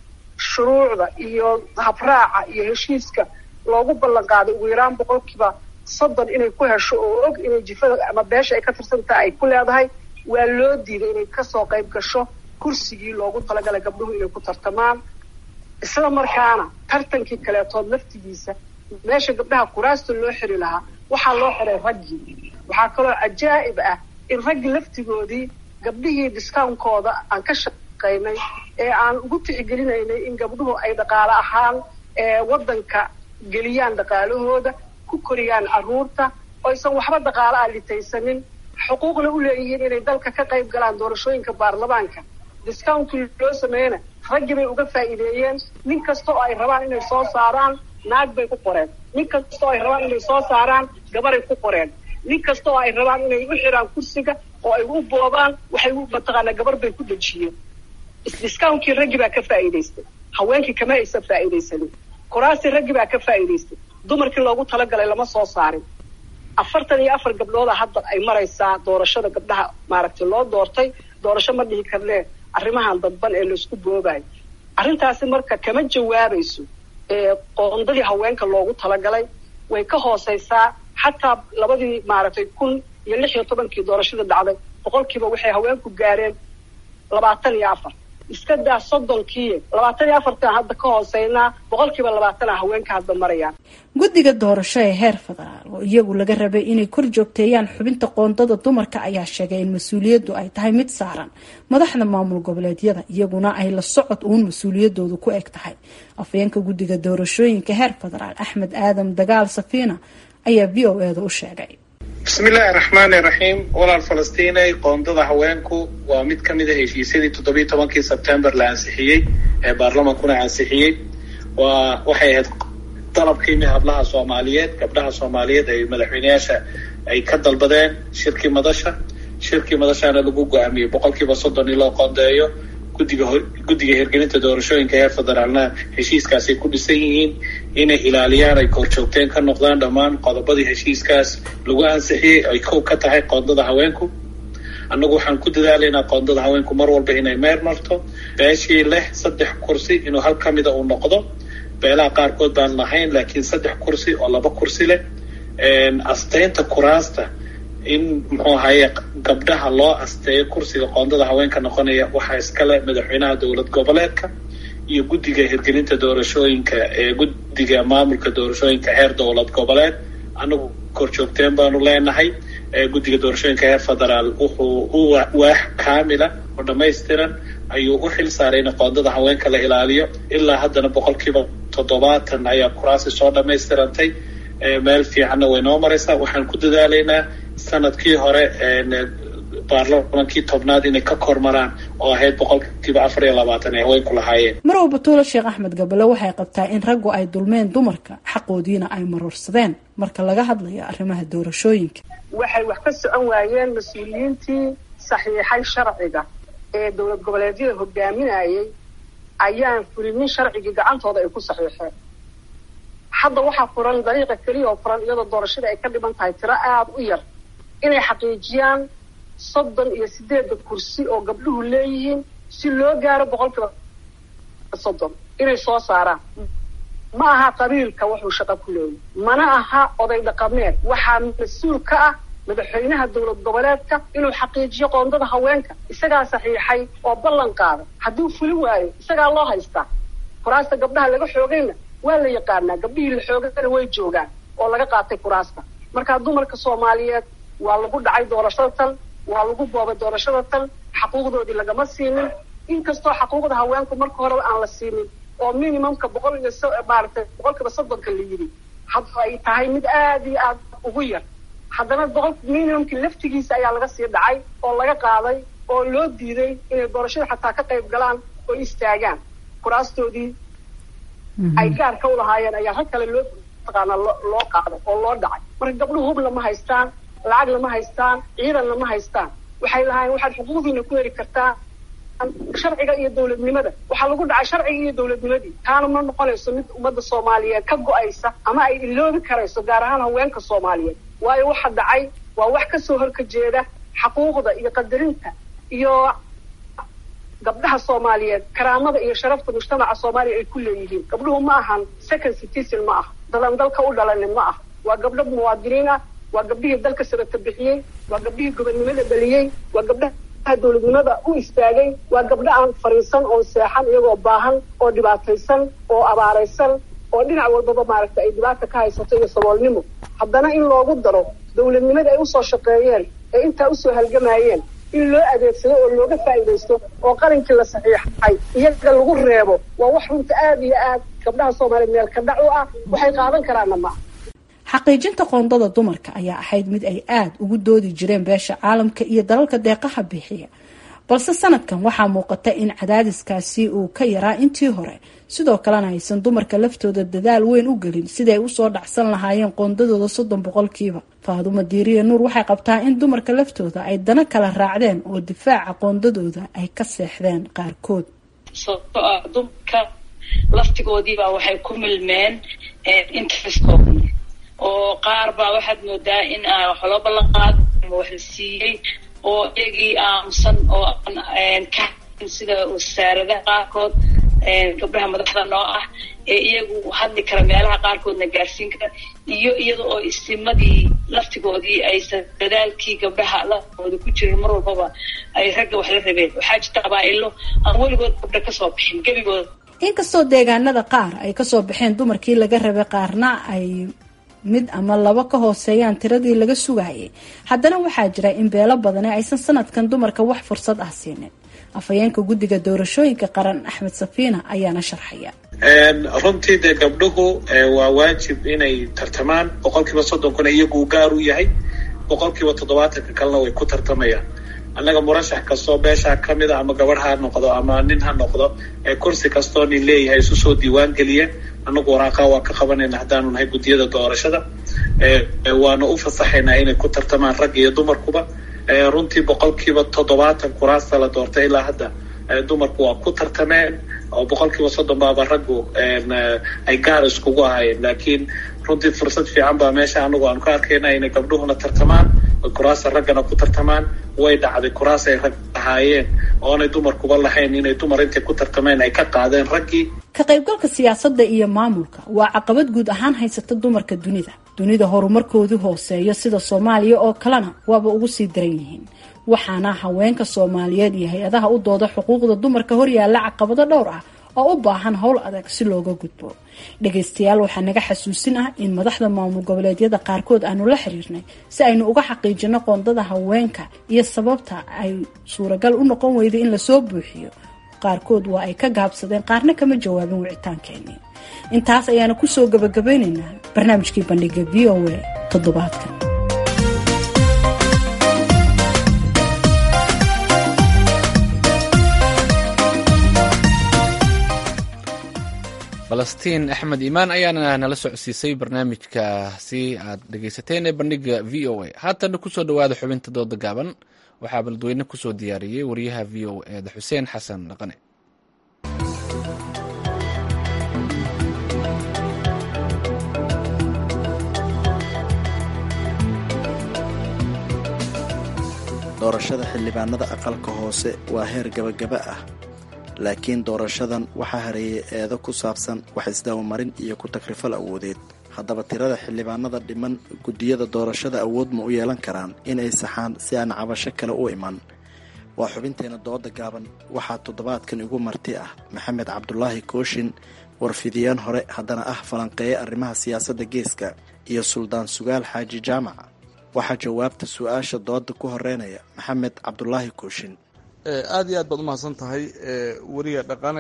shuruucda iyo habraaca iyo heshiiska loogu ballan qaaday ugu yaraan boqolkiiba soddon inay ku hesho oo og inay jifada ama beesha ay ka tirsantaha ay ku leedahay waa loo diiday inay kasoo qayb gasho kursigii loogu talagalay gabdhuhu inay ku tartamaan isla markaana tartankii kaleetood laftigiisa meesha gabdhaha kuraasta loo xiri lahaa waxaa loo xiray raggii waxaa kaloo cajaa'ib ah in raggii laftigoodii gabdhihii discounkooda aan ka shaqaynay ee aan ugu tixgelinaynay in gabdhuhu ay dhaqaale ahaan waddanka geliyaan dhaqaalahooda ku koriyaan carruurta oysan waxba dhaqaale ah litaysanin xuquuqna u leeyihiin inay dalka ka qayb galaan doorashooyinka baarlamaanka discountkii loo sameeyena raggii bay uga faa'iideeyeen nin kasta oo ay rabaan inay soo saaraan naag bay ku qoreen nin kasta oo ay rabaan inay soo saaraan gabaray ku qoreen nin kasta oo ay rabaan inay u xiraan kursiga oo ay u boobaan waxay mataqaanaa gabar bay ku dejiyeen discountkii raggii baa ka faa'iidaystay haweenkii kama aysan faa'iidaysanin kuraastii raggii baa ka faa'iidaystay dumarkii loogu talagalay lama soo saarin afartan iyo afar gabdhooda hadda ay maraysaa doorashada gabdhaha maaragtay loo doortay doorasho ma dhihi karnee arrimahan dadban ee laisku boobayo arrintaasi marka kama jawaabayso qoondadii haweenka loogu talagalay way ka hooseysaa xataa labadii maaragtay kun iyo lix iyo tobankii doorashada dhacday boqolkiiba waxay haweenku gaareen labaatan iyo afar iska daa soddonkii labaatan iyo afartan hadda ka hooseynaa boqolkiiba labaatana haweenka hadda marayaan guddiga doorasho ee heer federaal oo iyagu laga rabay inay kor joogteeyaan xubinta qoondada dumarka ayaa sheegay in mas-uuliyaddu ay tahay mid saaran madaxda maamul goboleedyada iyaguna ay la socod uun mas-uuliyadoodu ku eg tahay afayeenka guddiga doorashooyinka heer federaal axmed aadam dagaal safiina ayaa v o eeda u sheegay bismillaahi raxmaani raxiim walaal falastiinay qoondada haweenku waa mid ka mid a heshiisyadii toddobiyi tobankii sebtembar la ansixiyey ee baarlamankuna ansixiyey waa waxay ahayd dalabkiimi hablaha soomaaliyeed gabdhaha soomaaliyeed ay madaxweyneyaasha ay ka dalbadeen shirkii madasha shirkii madashana lagu go-aamiyey boqolkiiba soddon in loo qoondeeyo guddiga guddiga hirgelinta doorashooyinka heer federaalna heshiiskaasay ku dhisan yihiin inay ilaaliyaan ay korjoogteen ka noqdaan dhammaan qodobadii heshiiskaas lagu ansixiyey ay kow ka tahay qoondada haweenku annagu waxaan ku dadaalaynaa qoondada haweenku mar walba inay meer marto beeshii leh saddex kursi inuu hal ka mida uu noqdo beelaha qaarkood baan lahayn laakiin saddex kursi oo laba kursi leh asteynta kuraasta in muxuu ahaye gabdhaha loo asteeyo kursiga qoondada haweenka noqonaya waxaa iskale madaxweynaha dowlad goboleedka iyo guddiga hirgelinta doorashooyinka ee guddiga maamulka doorashooyinka heer dowlad goboleed annagu korjoogteen baanu leenahay guddiga doorashooyinka heer federaal wuxuu u waax kaamila oo dhamaystiran ayuu u xil saaray in qoondada haweenka la ilaaliyo ilaa haddana boqolkiiba toddobaatan ayaa kuraasi soo dhamaystirantay meel fiicanna way noo maraysaa waxaan ku dadaalaynaa sanadkii hore baarlamankii tobnaad inay ka kormaraan oo ahayd boqolkiiba afar iyo labaatan ay haweenku lahaayeen marow batuulo sheekh axmed gabale waxay qabtaa in raggu ay dulmeen dumarka xaqoodiina ay marorsadeen marka laga hadlayo arrimaha doorashooyinka waxay wax ka socon waayeen mas-uuliyiintii saxiixay sharciga ee dowlad goboleedyada hogaaminayay ayaan fulinin sharcigii gacantooda ay ku saxiixeen hadda waxaa furan dariiqa keliya oo furan iyadoo doorashada ay ka dhiman tahay tiro aada u yar inay xaqiijiyaan soddon iyo sideedda kursi oo gabdhuhu leeyihiin si loo gaaro boqolkiiba soddon inay soo saaraan ma aha qabiilka wuxuu shaqo ku leeyahy mana aha oday dhaqameed waxaa mas-uul ka ah madaxweynaha dowlad goboleedka inuu xaqiijiyo qoondada haweenka isagaa saxiixay oo ballan qaada hadduu fuli waayo isagaa loo haystaa kuraasta gabdhaha laga xoogayna waa la yaqaanaa gabdhihii la xoogana way joogaan oo laga qaatay kuraasta markaa dumarka soomaaliyeed waa lagu dhacay doorashada tan waa lagu boobay doorashada tan xaquuqdoodii lagama siinin inkastoo xaquuqda haweenku marka horeba aan la siinin oo minimumka boqol iyo maaragtay boqolkiiba soddonka la yidhi hadda ay tahay mid aada iyo aada ugu yar haddana boqol minimumki laftigiisa ayaa laga sii dhacay oo laga qaaday oo loo diiday inay doorashada xataa ka qayb galaan oo istaagaan kuraastoodii ay gaarka u lahaayeen ayaa rag kale loo taqaanaa loo qaaday oo loo dhacay marka gabdhuhu hub lama haystaan lacag lama haystaan ciidan lama haystaan waxay lahaayeen waxaad xuquuqdiina ku heli kartaa sharciga iyo dowladnimada waxaa lagu dhacay sharciga iyo dowladnimadii taana ma noqonayso mid ummadda soomaaliyeed ka go-aysa ama ay iloobi karayso gaar ahaan haweenka soomaaliyeed waayo waxa dhacay waa wax kasoo horkajeeda xaquuqda iyo qadarinta iyo gabdhaha soomaaliyeed karaamada iyo sharafta mujtamaca soomaaliya ay ku leeyihiin gabdhuhu ma ahan second citizen ma ah dadan dalka u dhalanin ma ah waa gabdho muwaadiniin ah waa gabdhihii dalka sabata bixiyey waa gabdhihii gobonnimada dhaliyey waa gabdhaha dowladnimada u istaagay waa gabdho aan fariisan oo seexan iyagoo baahan oo dhibaataysan oo abaaraysan oo dhinac walbaba maaragtay ay dhibaata ka haysato iyo saboolnimo haddana in loogu daro dowladnimada ay usoo shaqeeyeen ee intaa usoo halgamayeen in loo adeegsado oo looga faa'iidaysto oo qalinkii la saxiixay iyaga lagu reebo waa wax runta aada iyo aad gabdhaha soomaaliyeed meel ka dhac u ah waxay qaadan karaanna ma xaqiijinta qoondada dumarka ayaa ahayd mid ay aada ugu doodi jireen beesha caalamka iyo dalalka deeqaha bixiya balse sanadkan waxaa muuqata in cadaadiskaasi uu ka yaraa intii hore sidoo kalena aysan dumarka laftooda dadaal weyn u gelin siday usoo dhacsan lahaayeen qoondadooda soddon boqolkiiba faadumo diiriya nuur waxay qabtaa in dumarka laftooda ay dana kala raacdeen oo difaaca qoondadooda ay ka seexdeen qaarkood sababto ah dumarka laftigoodiibaa waxay ku milmeen interestooda oo qaar baa waxaad moodaa in wax loo ballan qaado ama wax la siiyey oo iyagii aamusan oo aan ka sida wasaaradaha qaarkood gabdhaha madaxda noo ah ee iyagu hadli kara meelaha qaarkoodna gaarsiin kara iyo iyada oo istimadii laftigoodii aysan dadaalkii gabdhaha lafooda ku jirin mar walbaba ay ragga wax la rabeen waxaa jirta qabaa-ilo aan weligood gabdha kasoo bixin gebigooda inkastoo deegaanada qaar ay kasoo baxeen dumarkii laga rabay qaarna ay mid ama laba ka hooseeyaan tiradii laga sugayay haddana waxaa jira in beelo badani aysan sanadkan dumarka wax fursad ah siinin afhayeenka guddiga doorashooyinka qaran axmed safiina ayaana sharxaya runtii dee gabdhuhu waa waajib inay tartamaan boqolkiiba soddonkuna iyagu gaar u yahay boqolkiiba toddobaatanka kalena way ku tartamayaan annaga murashax kastoo beeshaa ka mid a ama gabadh ha noqdo ama nin ha noqdo kursi kastoo nin leeyahay isu soo diiwaan geliyeen annagu waraaqaa waa ka qabanayna haddaanu nahay guddiyada doorashada waana u fasaxaynaa inay ku tartamaan rag iyo dumarkuba runtii boqolkiiba toddobaatan kuraasta la doortay ilaa hadda dumarku waa ku tartameen oo boqolkiiba soddon baaba raggu ay gaar iskugu ahaayeen laakiin runtii fursad fiican baa meesha anagu aanu ka arkayna inay gabdhuhuna tartamaan oy kuraasta raggana ku tartamaan way dhacday kuraas ay rag ahaayeen oonay dumarkuba lahayn inay dumar intay ku tartameen ay ka qaadeen raggii ka qaybgalka siyaasadda iyo maamulka waa caqabad guud ahaan haysata dumarka dunida dunida horumarkoodu hooseeyo sida soomaaliya oo kalena waaba ugu sii daran yihiin waxaana haweenka soomaaliyeed iyo hay-adaha u dooda xuquuqda dumarka horyaalla caqabado dhowr ah oo u baahan howl adag si looga gudbo dhagaystayaal waxaa naga xasuusin ah in madaxda maamul goboleedyada qaarkood aanu la xiriirnay si aynu uga xaqiijino qoondada haweenka iyo sababta ay suuragal u noqon weyday in lasoo buuxiyo qaarkood waa ay ka gaabsadeen qaarna kama jawaabin wicitaankeenii intaas ayaana kusoo gabagabeyneynaa barnaamijkii bandhiga v o a toddobaadkan falastiin axmed iimaan ayaana nala socodsiisay barnaamijkaasi aad dhegaysateen ee bandhiga v o a haatana kusoo dhawaada xubinta dooda gaaban waxaa baldweyne kusoo diyaariyey wariyaha v o eda xuseen xasan dhaqane doorashada xildhibaanada aqalka hoose waa heer gabagaba ah laakiin doorashadan waxaa hareeyay eedo ku saabsan wax isdabamarin iyo ku takrifal awoodeed haddaba tirada xildhibaanada dhiman guddiyada doorashada awood ma u yeelan karaan inay saxaan si aan cabasho kale u iman waa xubinteena dooda gaaban waxaa toddobaadkan igu marti ah maxamed cabdulaahi kooshin warfidiyeen hore haddana ah falanqeeye arrimaha siyaasadda geeska iyo suldaan sugaal xaaji jaamac waxaa jawaabta su-aasha dooda ku horeynaya maxamed cabdulaahi kooshin aada iyo aad baad umahadsan tahay weriga dhaqane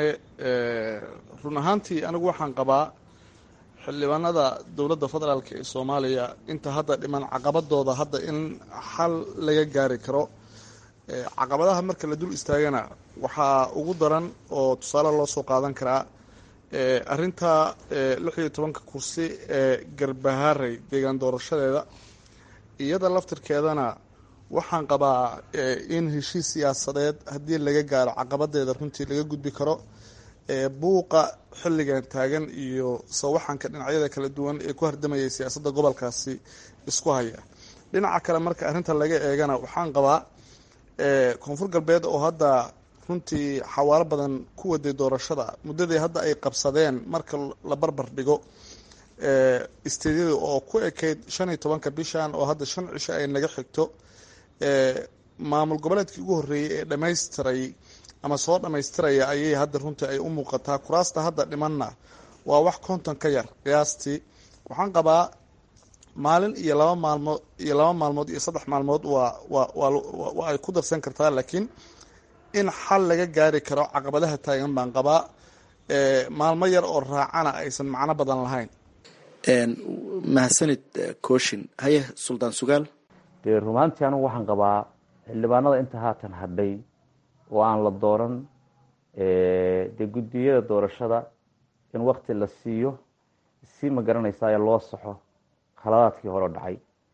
run ahaantii anigu waxaan qabaa xildhibaanada dowladda federaalk ee soomaaliya inta hadda dhiman caqabadooda hadda in xal laga gaari karo caqabadaha marka la dul istaagana waxaa ugu daran oo tusaale loo soo qaadan karaa arinta lix iyo tobanka kursi ee garbahaarey deegaan doorashadeeda iyada laftirkeedana waxaan qabaa in heshiis siyaasadeed haddii laga gaaro caqabadeeda runtii laga gudbi karo buuqa xilligan taagan iyo sawaxanka dhinacyada kala duwan ee ku hardamayay siyaasadda gobolkaasi isku haya dhinaca kale marka arrinta laga eegana waxaan qabaa koonfur galbeed oo hadda runtii xawaalo badan ku waday doorashada muddadii hadda ay qabsadeen marka la barbar dhigo isteedyada oo ku ekayd shan iyo tobanka bishan oo hadda shan cisho ay naga xigto maamul goboleedkii ugu horreeyey ee dhamaystiray ama soo dhammaystiraya ayay hadda runtii ay u muuqataa kuraasta hadda dhimanna waa wax konton ka yar qiyaastii waxaan qabaa maalin iyo laba maalmood iyo laba maalmood iyo saddex maalmood waa waa waa ay ku darsan kartaa laakiin in xal laga gaari karo caqabadaha taagan baan qabaa maalmo yar oo raacana aysan macno badan lahayn mahadsanid kooshin haye suldaan sugaal dee rumaantii anigu waxaan qabaa xildhibaanada inta haatan hadhay oo aan la dooran dee guddiyada doorashada in wakti la siiyo si ma garanaysayo loo saxo khaladaadkii hore dhacay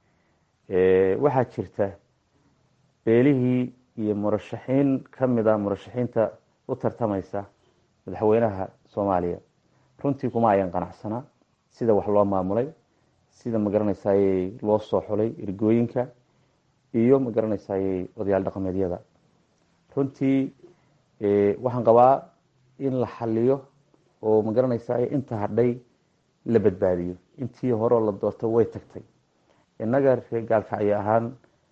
waxaa jirta beelihii iyo murashaxiin ka mid a murashaxiinta u tartamaysa madaxweynaha soomaaliya runtii kuma ayan qanacsanaa sida wax loo maamulay sida ma garanaysayey loo soo xulay ergooyinka iyo ma garanaysayey odayaal dhaqameedyada runtii waxaan qabaa in la xaliyo oo ma garanaysaye inta hadhay la badbaadiyo intii horeo la doortay way tagtay innaga reer gaalkacyo ahaan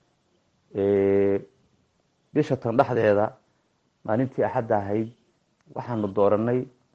bisha tan dhexdeeda maalintii axadda ahayd waxaanu dooranay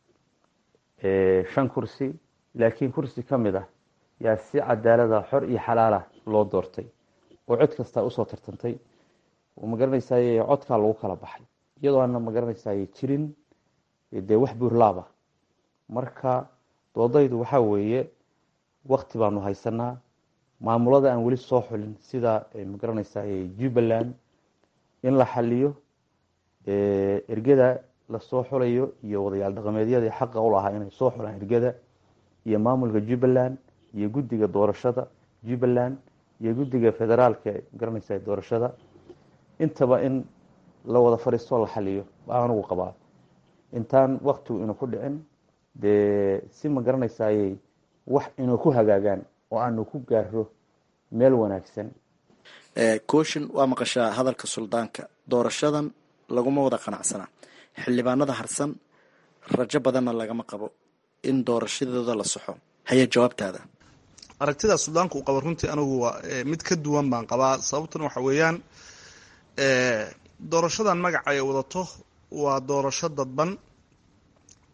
shan kursi laakiin kursi ka mid ah yaa si cadaalada xor iyo xalaala loo doortay oo cod kastaa usoo tartantay oo ma garanaysaye codkaa lagu kala baxay iyadoo aana ma garanaysaye jirin dee wax buurlaaba marka doodaydu waxaa weeye wakti baanu haysanaa maamulada aan weli soo xulin sida ma garanaysaye jubbaland in la xaliyo ergada lasoo xulayo iyo wadayaal dhaqameedyadii xaqa u lahaa inay soo xulaan ergada iyo maamulka jubbaland iyo guddiga doorashada jubbaland iyo guddiga federaalka magaranaysa doorashada intaba in la wada fadhiistoo la xaliyo baa anugu qabaa intaan waktigu inu ku dhicin dee si ma garanaysayey wax inuu ku hagaagaan oo aanu ku gaaro meel wanaagsan kooshin waa maqashaa hadalka suldaanka doorashadan laguma wada qanacsana xildhibaanada harsan rajo badanna lagama qabo in doorashadooda la saxo haye jawaabtaada aragtida suldaanka uu qabo runtii anigu waa mid ka duwan baan qabaa sababtuna waxa weeyaan doorashadan magaca ay wadato waa doorasho dadban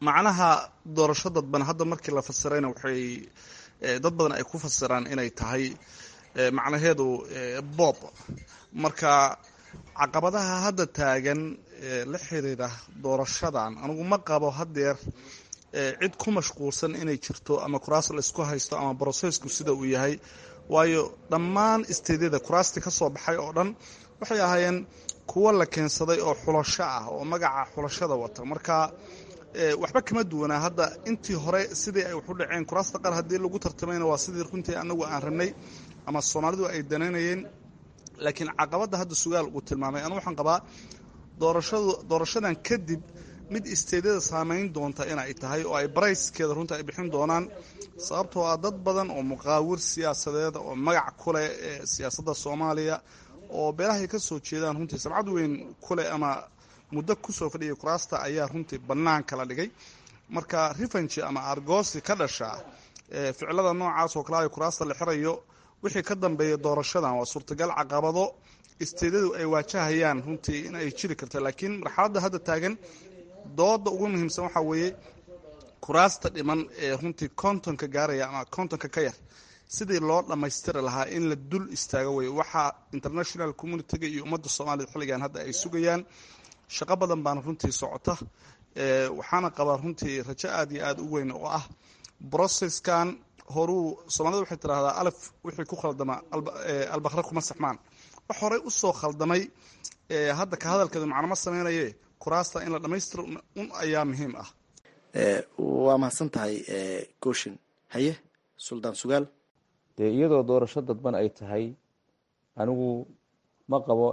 macnaha doorasho dadban hadda markii la fasirayna waxay dad badan ay ku fasiraan inay tahay macnaheedu bob marka caqabadaha hadda taagan la xiriira doorashadan anigu ma qabo hadeer cid ku mashquulsan inay jirto ama kuraas laysku haysto ama brosesku sida uu yahay waayo dhammaan isteedyada kuraastii ka soo baxay oo dhan waxay ahaayeen kuwo la keensaday oo xulasho ah oo magaca xulashada wata marka waxba kama duwanaa hadda intii hore sidii ay waxu dhaceen kuraasta qaar haddii lagu tartamayna waa sidii runtii anagu aan rabnay ama soomaalidu ay danaynayeen laakiin caqabadda hadda sugaal uu tilmaamay anu waxaan qabaa doorashadu doorashadan kadib mid isteedyada saameyn doonta inay tahay oo ay barayskeeda runta ay bixin doonaan sababtoo ah dad badan oo muqaawir siyaasadeed oo magac ku leh ee siyaasadda soomaaliya oo beelahay ka soo jeedaan runtii sabcad weyn kuleh ama muddo kusoo fadhiyay kuraasta ayaa runtii bannaan kala dhigay marka rifanji ama argoosi ka dhasha ficilada noocaas oo kale ay kuraasta la xirayo wixii ka dambeeya doorashadan waa suurtagal caqabado isteedyadu ay waajahayaan runtii in ay jiri karta laakiin marxaladda hadda taagan dooda ugu muhiimsan waxaa weeye kuraasta dhiman ee runtii kontonka gaaraya ama kontonka ka yar sidii loo dhammaystiri lahaa in la dul istaago wey waxaa international communitiga iyo ummadda soomaaliyed xilligan hadda ay sugayaan shaqo badan baana runtii socota waxaana qabaa runtii rajo aad iyo aada u weyn oo ah brocesskan horuu soomaalida waxay tidhahdaa alaf wixii ku khaldama albakre kuma saxmaan wax horey usoo khaldamay hadda ka hadalkeedu macnama sameynaye kuraasta in la dhammaystiro un ayaa muhiim ah waa mahadsan tahay gooshin haye suldaan sugaal dee iyadoo doorasho dadban ay tahay anigu ma qabo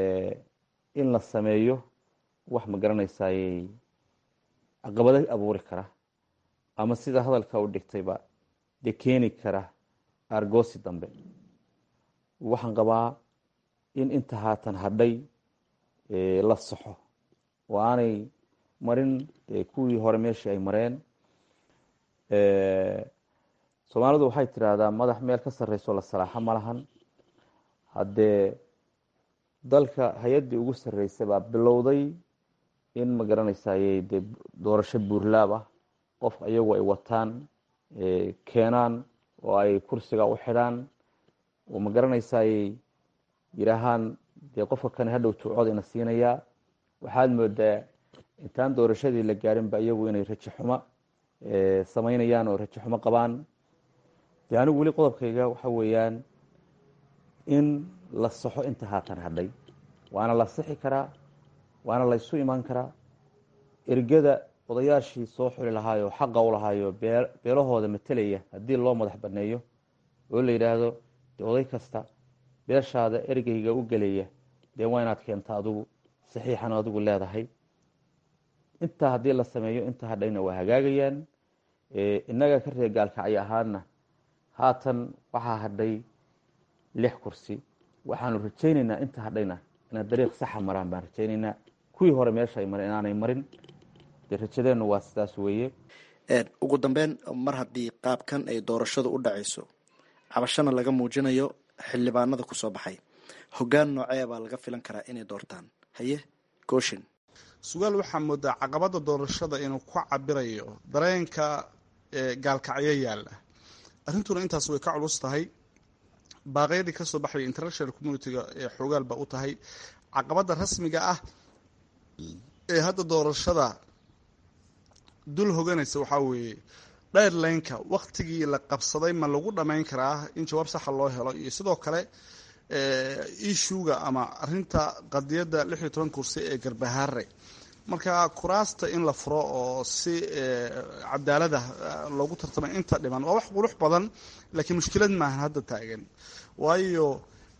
in la sameeyo wax ma garanaysayey caqabado abuuri kara ama sida hadalka u dhigtayba dee keeni kara argoosi dambe waxaan qabaa in inta haatan hadhay la saxo oo aanay marin kuwii hore meeshii ay mareen soomaalidu waxay tidhaahdaa madax meel ka sarreyso la salaaxo ma lahan haddee dalka hay-addii ugu sarreysay baa bilowday in ma garanaysayey dee doorasho buurlaab ah qof iyagu ay wataan keenaan oo ay kursiga u xidhaan oo ma garanaysayey yidhaahaan dee qofka kane hadhow tuucooda ina siinayaa waxaad moodaa intaan doorashadii la gaarinba iyagu inay rajo xumo samaynayaan oo rajo xumo qabaan dee anigu weli qodobkayga waxa weeyaan in la saxo inta haatan hadhay waana la sixi karaa waana laysu imaan karaa ergada odayaashii soo xuli lahaayo xaqa u lahaayo beelahooda matelaya haddii loo madax baneeyo oo la yidhaahdo dee oday kasta beeshaada ergeyga u gelaya dee waa inaad keenta adigu saxiixan adigu leedahay intaa haddii la sameeyo inta hadhayna waa hagaagayaan innaga ka reer gaalkacyo ahaana haatan waxaa hadhay lix kursi waxaanu rajaynaynaa inta hadhayna inay dariiq saxa maraan baan rajaynaynaa kuwii hore meesha ay mareen inaanay marin dee rajadeennu waa sidaas weeye ugu dambeyn mar haddii qaabkan ay doorashadu u dhacayso cabashana laga muujinayo xildhibaanada kusoo baxay hoggaan noocee baa laga filan karaa inay doortaan haye gooshin sugaal waxaa moodaa caqabada doorashada inuu ku cabirayo dareenka gaalkacyo yaalla arrintuna intaas way ka culus tahay baaqyadii kasoo baxaya international communitiga ee xoogaal ba u tahay caqabada rasmiga ah ee hadda doorashada dul hoganaysa waxaa weeye dheyrlaynka waktigii la qabsaday ma lagu dhammayn karaa in jawaab saxa loo helo iyo sidoo kale ishuga ama arinta qadiyadda lix iyo toban kursi ee garbahaare marka kuraasta in la furo oo si cadaalada loogu tartamay inta dhiman waa wax qurux badan laakiin mushkilad maahan hadda taagan waayo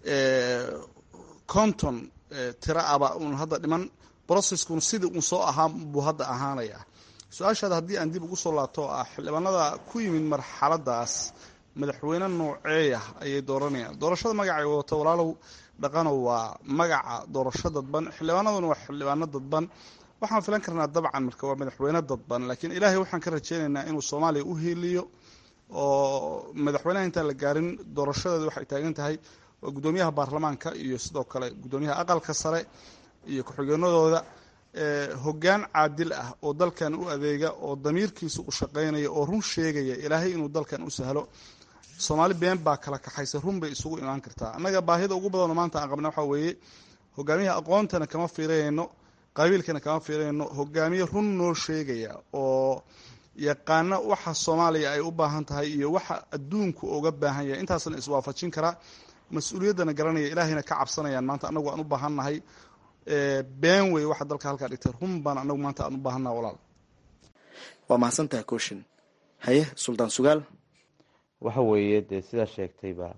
conton tira aba un hadda dhiman broceskun sidii uun soo ahaa buu hadda ahaanaya su-aashaada haddii aan dib ugu soo laabto oo ah xildhibaanada ku yimid marxaladaas madaxweyne nooceeya ayay dooranayaan doorashada magacay wadato walaalow dhaqanow waa magaca doorasho dadban xildhibaanaduna waa xildhibaano dadban waxaan filan karnaa dabcan marka waa madaxweyne dadban laakiin ilaahay waxaan ka rajeynaynaa inuu soomaaliya u hiiliyo oo madaxweynaha intaan la gaarin doorashadeeda waxay taagan tahay waa guddoomiyaha baarlamaanka iyo sidoo kale guddoomiyaha aqalka sare iyo ku-xigeenadooda hoggaan caadil ah oo dalkan u adeega oo damiirkiisa u shaqaynaya oo run sheegaya ilaahay inuu dalkan u sahlo soomaali been baa kala kaxaysa run bay isugu imaan kartaa annaga baahida ugu badanoo maanta aan qabna waxaa weeye hogaamiyaha aqoontana kama fiirayno qabiilkana kama fiirayno hogaamiye run noo sheegaya oo yaqaana waxa soomaaliya ay u baahan tahay iyo waxa adduunku uga baahan yahay intaasna iswaafajin karaa mas-uuliyaddana garanaya ilaahayna ka cabsanayaan maanta anagu aan u baahannahay been wey waxa dalka halkaa dhigtay run baan anagu maanta aan u baahannaha walaal waa mahadsantaha kooshin haye suldaan sugaal waxa weeye dee sidaa sheegtayba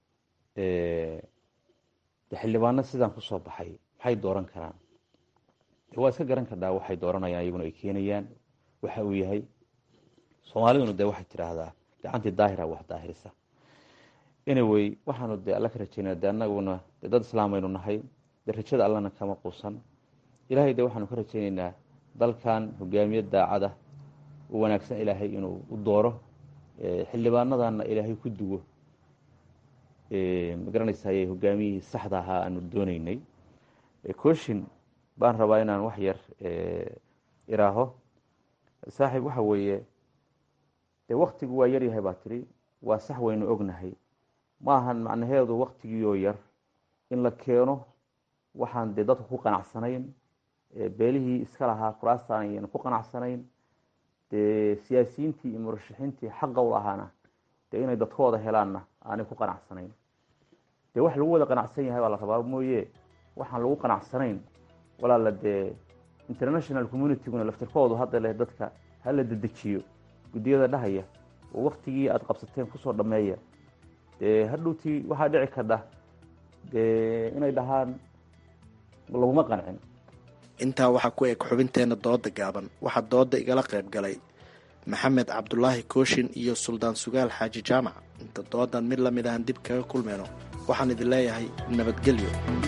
de xildhibaano sidaan kusoo baxay maxay dooran karaan de waa iska garan kardhaa waxay dooranayaan iyaguna ay keenayaan waxa uu yahay soomaaliduna dee waxay tidhaahdaa gacantii daahira wax daahirisa anyway waxaanu dee alla ka rajeynaa de anaguna dee dad islaamaynu nahay dee rajada allana kama quusan ilaahay de waxaanu ka rajeyneynaa dalkan hogaamiye daacada u wanaagsan ilaahay inuu u dooro xildhibaanadana ilaahay ku duwo magaranaysaye hogaamiyihii saxda ahaa aanu dooneynay cooshin baan rabaa inaan wax yar iraaho saaxiib waxa weeye dee waktigu waa yaryahay baa tiri waa sax waynu ognahay ma ahan macnaheedu waktigiioo yar in la keeno waxaan dee dadku ku qanacsanayn beelihii iska lahaa kuraastaan ayaan ku qanacsanayn dee siyaasiyiintii iyo murashaxiintii xaqa u lahaana dee inay dadkooda helaanna aanay ku qanacsanayn dee wax lagu wada qanacsan yahay baa la rabaa mooye waxaan lagu qanacsanayn walaala dee international communityguna laftirkoodu hadda leh dadka hala dedejiyo guddiyada dhahaya oo waktigii aada qabsateen kusoo dhameeya dee hadhowtii waxaa dhici kardha dee inay dhahaan laguma qancin intaa waxaa ku eg xubinteenna dooda gaaban waxaa dooda igala qayb galay maxamed cabdulaahi kooshin iyo suldaan sugaal xaaji jaamac inta doodan mid lamid ahan dib kaga kulmayno waxaan idin leeyahay nabadgelyo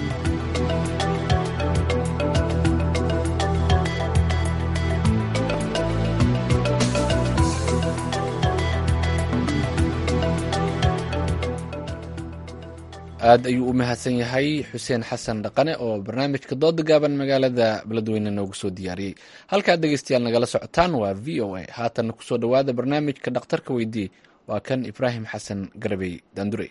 aad ayuu u mahadsan yahay xuseen xasan dhaqane oo barnaamijka dooda gaaban magaalada beledweyne noogu soo diyaariyey halkaad dhegeystayaal nagala socotaan waa v o a haatanna kusoo dhowaada barnaamijka dhakhtarka weydiye waa kan ibraahim xasan garabey daandurey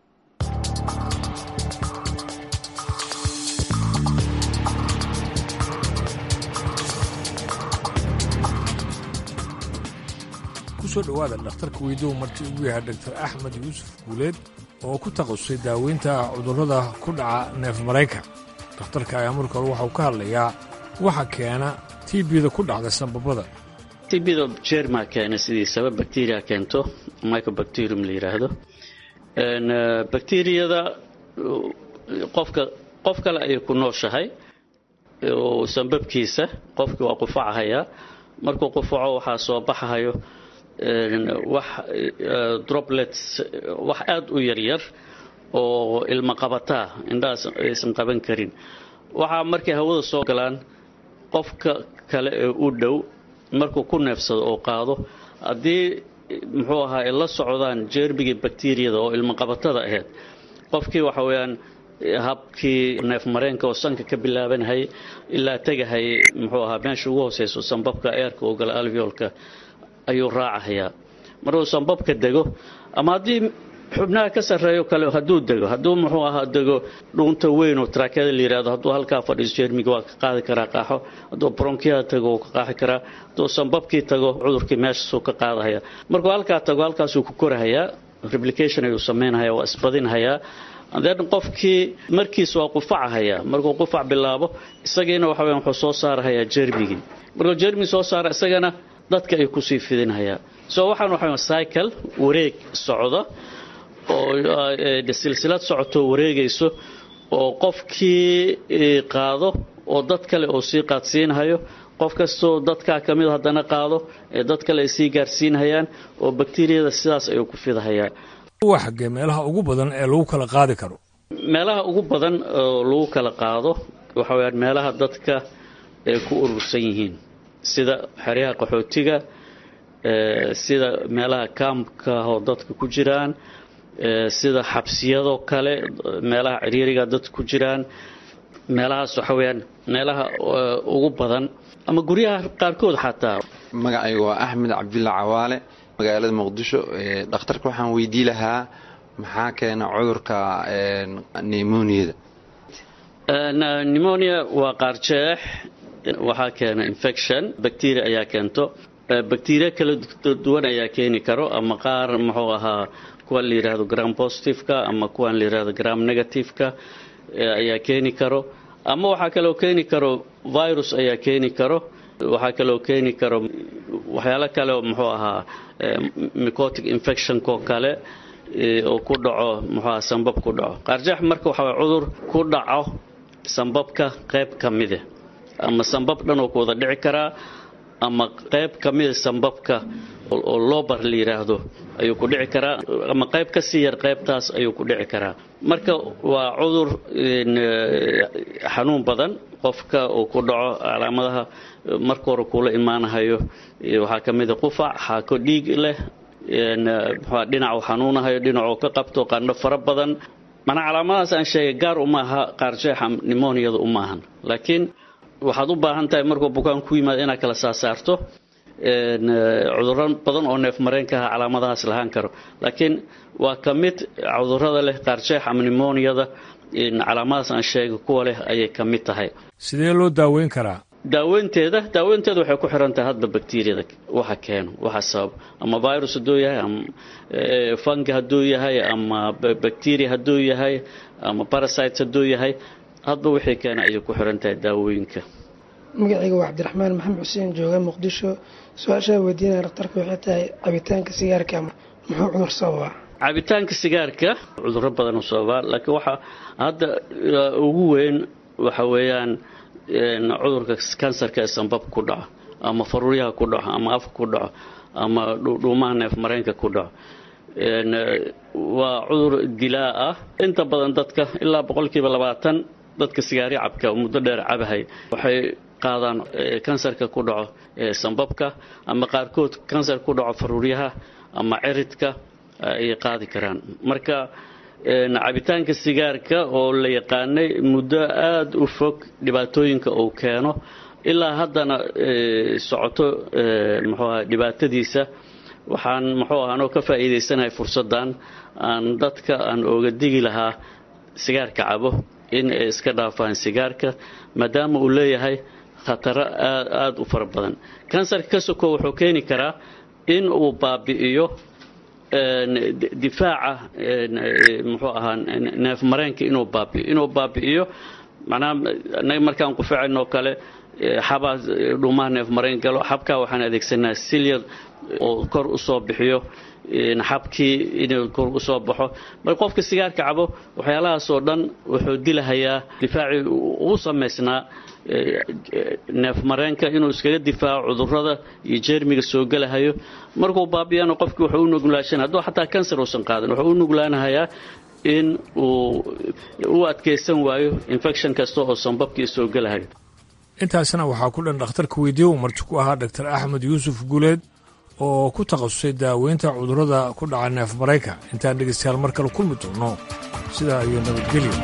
kusoo dhowaada dhakhtarka weydihu martii ugu yahay doctor axmed yuusuf guuleed oo ku takhasusay daaweynta cudurrada ku dhaca neef marayka dhakhtarka ayaa marka hore waxauu ka hadlayaa waxa keena tbda ku dhacda sanbabada tbda jerma keena sidiisaba bacteria keento microbacterium la yidhaahdo bacteriyada qofka qof kale ayay ku nooshahay sanbabkiisa qofkii waa qufacahayaa markuu qufaco waxaa soo baxahayo wax droblets wax aada u yaryar oo ilma qabataa indhahaas aysan qaban karin waxaa markay hawada soo galaan qofka kale ee u dhow markuu ku neefsado oo qaado haddii muxuu ahaa ay la socdaan jeermigii bakteriyada oo ilma qabatada ahayd qofkii waxa weeyaan habkii neef mareenka oo sanka ka bilaabanhay ilaa tegahay muxuu ahaa meesha ugu hooseyso sanbabka eerka oo gala alveolka ayuu raacahayaa markuu sanbabka dego ama haddii xubnaha ka sarreeyo kale hadduu dego hadduu muxuu ahaa dego dhuunta weyn oo taraakada la yidhahdo hadduu halkaa fadhiiso jeermiga waa ka qaadi karaa qaaxo hadduu bronkiada tago wuu ka qaaxi karaa hadduu sanbabkii tago cudurkii meeshaasuu ka qaadahaya markuu halkaa tago halkaasuu ku korahayaa replication ayuu samaynahaya waa isbadinhayaa then qofkii markiis waa qufacahayaa markuu qufac bilaabo isagiina waxa weya wuxuu soo saarahayaa jeermigii markuu jeermigi soo saara isagana dadka ay kusii fidinhayaa so waxaan waxa cycle wareeg socda oo silsilad socotoo wareegayso oo qofkii qaado oo dad kale oo sii qaadsiinhayo qof kastoo dadkaa ka mid haddana qaado ee dad kale ay sii gaarsiinhayaan oo bakteriyada sidaas ayuu ku fidahayaan waa xaggee meelaha ugu badan ee lagu kala qaadi karo meelaha ugu badan oo lagu kala qaado waxa weyaan meelaha dadka ay ku urursan yihiin sida xeryaha qaxootiga sida meelaha kaamka oo dadka ku jiraan sida xabsiyadoo kale meelaha ciriiriga dadka ku jiraan meelahaas waxa weeyaan meelaha ugu badan ama guryaha qaarkood xataa magacaygu waa axmed cabdulla cawaale magaalada muqdisho dhakhtarka waxaan weydii lahaa maxaa keena cudurka nemoniyada nemonia waa qaarjeex waxaa keena infection bacteria ayaa keento bacteria kala duwan ayaa keeni karo ama qaar muxuu ahaa kuwan la yidhaahdo gram positiveka ama kuwan la yidhaahdo gram negativeka ayaa keeni karo ama waxaa kaloo keeni karo virus ayaa keeni karo waxaa kaloo keeni karo waxyaalo kale oo muxuu ahaa mycotic infectionko kale oo ku dhaco muxuu ahaa sambab ku dhaco qaarjeex marka waxaa cudur ku dhaco sambabka qayb ka mide ama sambab dhan oo ku wada dhici karaa ama qayb ka mida sambabka oo loobar la yidhaahdo ayuu ku dhici karaa ama qayb ka sii yar qaybtaas ayuu ku dhici karaa marka waa cudur xanuun badan qofka uu ku dhaco calaamadaha marka hore kuula imaanahayo waxaa ka mida qufac xaako dhiig leh dhinacu xanuunahayo dhinacuu ka qabto qandho fara badan manaa calaamadahaas aan sheegay gaar uma aha qaarjeexa nimoniyada uma ahan laakiin waxaad u baahan tahay markuu bukaan ku yimaado inaad kala saasaarto cuduro badan oo neef mareenka aha calaamadahaas lahaan karo laakiin waa ka mid cudurada leh qaarjeex ama nimoniyada calaamadahaas aan sheegay kuwa leh ayay ka mid tahay sidee loo daaweyn karaa daaweynteeda daaweynteeda waxay ku xiran tahay hadba bakteriyada waxa keeno waxa sabab ama virus hadduu yahay ama fungi hadduu yahay ama bacteria hadduu yahay ama parasites hadduu yahay hadba wixii keena ayay ku xiran tahay daawooyinka magacayga waa cabdiraxmaan maxamed xuseen jooga muqdisho su-aashaa weydiinaya dhakhtarka waxay tahay cabitaanka sigaarka muxuu cudur sababaa cabitaanka sigaarka cuduro badan u sababaa laakiin waxa hadda ugu weyn waxa weeyaan cudurka kansarka ee sambab ku dhaco ama faruuryaha ku dhaco ama afka ku dhaco ama dhuumaha neef mareenka ku dhaco waa cudur dilaa ah inta badan dadka ilaa boqolkiiba labaatan dadka sigaari cabka muddo dheer cabahay waxay qaadaan kansarka ku dhaco sambabka ama qaarkood kansar ku dhaco faruuryaha ama ciridka ayay qaadi karaan marka cabitaanka sigaarka oo la yaqaanay muddo aada u fog dhibaatooyinka uu keeno ilaa haddana socoto muxuu aha dhibaatadiisa waxaan muxuu aha anoo ka faa'iidaysanahay fursaddan aan dadka aan ooga digi lahaa sigaarka cabo in ay iska dhaafaan sigaarka maadaama uu leeyahay khataro aad aada u fara badan kansarka ka soko wuxuu keeni karaa in uu baabi'iyo difaaca muxuu ahaa neef mareenka inuu baabi'iyo inuu baabi'iyo macnaha anaga markaan qufaacayno oo kale xabaa dhuumaha neef mareen galo xabkaa waxaan adeegsanaa silyar oo kor u soo bixiyo xabkii inuu kor u soo baxo marka qofka sigaarka cabo waxyaalahaasoo dhan wuxuu dilahayaa difaacii ugu samaysnaa neef mareenka inuu iskaga difaaco cudurada iyo jeermiga soo gelahayo markuu baabiyana qofkii wuxuu u nuglaashan hadduu xataa kansar uusan qaadan wuxuu u nuglaanahayaa in uu u adkaysan waayo infection kasta oo sambabkii soo gelahayo intaasna waxaa ku dhan dhakhtarka weydiye uu marti ku ahaa dhaktar axmed yuusuf guuleed oo ku takhasusay daaweynta cudurrada ku dhaca neef marayka intaan dhegaystayaal mar kale kulmi doonno sidaa iyo nabadgelyo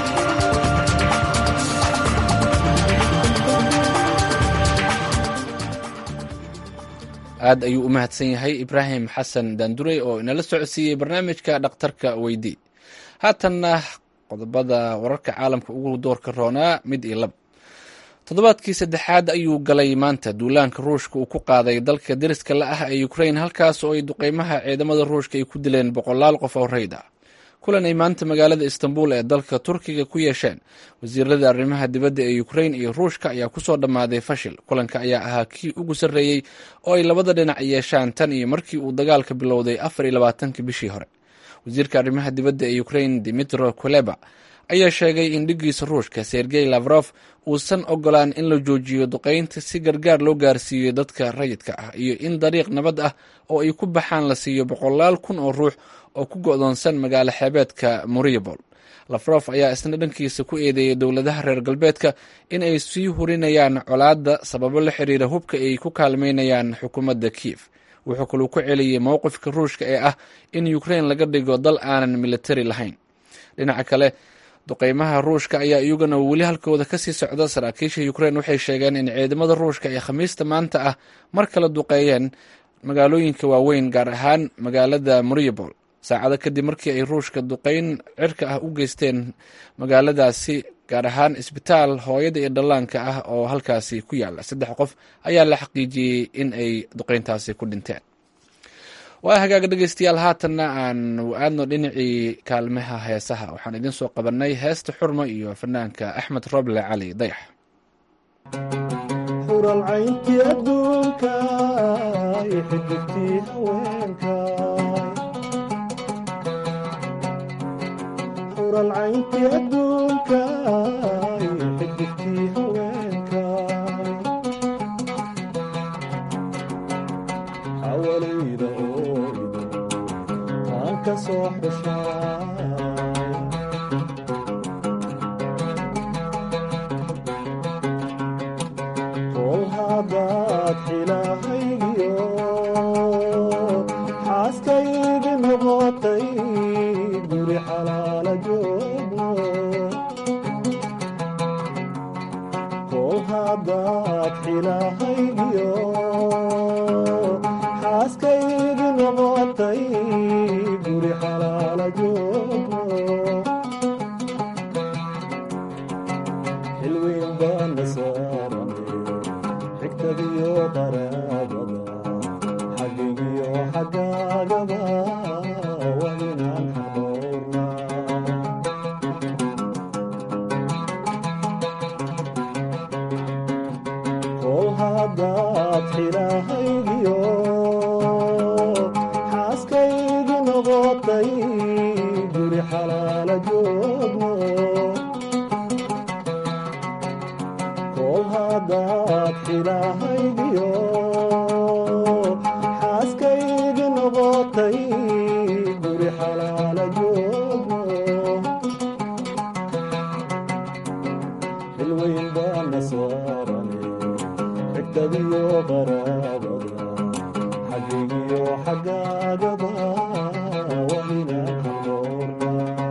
aad ayuu u mahadsan yahay ibraahim xasan daandurey oo inala socodsiiyey barnaamijka dhakhtarka weydii haatanna qodobada wararka caalamka ugu doorka roonaa mid iyo lab toddobaadkii saddexaad ayuu galay maanta duulaanka ruushka uu ku qaaday dalka deriska la ah ee ukrain halkaas oo ay duqeymaha ciidamada ruushka ay ku dileen boqolaal qof oo rayd ah kulan ay maanta magaalada istanbul ee dalka turkiga ku yeesheen wasiirada arrimaha dibadda ee ukrain iyo ruushka ayaa kusoo dhammaaday fashil kulanka ayaa ahaa kii ugu sarreeyey oo ay labada dhinac yeeshaan tan iyo markii uu dagaalka bilowday afar iyo labaatanki bishii hore wasiirka arrimaha dibadda ee ukrain dimitro kuleba ayaa sheegay in dhiggiisa ruushka sergey lavrof uusan ogolaan in la joojiyo duqeynta si gargaar loo gaarsiiyo dadka rayidka ah iyo in dariiq nabad ah oo ay ku baxaan la siiyo boqolaal kun oo ruux oo ku go'doonsan magaalo xeebeedka moriabol lafrof ayaa isna dhankiisa ku eedeeyay dowladaha reer galbeedka in ay sii hurinayaan colaadda sababo la xiriira hubka ay ku kaalmeynayaan xukuumadda kiev wuxuu kaluu ku celiyey mowqifka ruushka ee ah in ukrain laga dhigo dal aanan militari lahayn dhinaca kale duqeymaha ruushka ayaa iyaguna weli halkooda kasii socda saraakiisha ukrein waxay sheegeen in ciidamada ruushka ay khamiista maanta ah mar kale duqeeyeen magaalooyinka waaweyn gaar ahaan magaalada mariupol saacado kadib markii ay ruushka duqeyn cirka ah u geysteen magaaladaasi gaar ahaan isbitaal hooyada iyo dhallaanka ah oo halkaasi ku yaala saddex qof ayaa la xaqiijiyey in ay duqeyntaasi ku dhinteen waa hagaaga dhegeystayaal haatanna aan aadno dhinacii kaalmaha heesaha waxaan idiin soo qabanay heesta xurmo iyo fanaanka axmed roble cali dayax xuralcayntii adduunka xidigtii haweenka xuralcayntii adduunka xidigtii haweenka xawalayda ooydo taan ka soo xushaa kol haddaad xilahaygiyo xaaskaygi noqotay guri xalaala joogno kol haddaad xilahaygiyo xaaskaygi noqotay guri xalaala joogno xilweyn baana saarane xigtadiyo qaraabada xagigiyo xagaagaba waa inaan xadoorna kol haddaad xilahaygiyo xaaskaygi noqotay guri xalaala joogno kol haddaad xilahaygiyo xaaskaygi noqotay guri xalaala joogno xilweyn baana saarane xigtadiyo qaraabada xagigiyo xagaagaba waa inaan xadoorna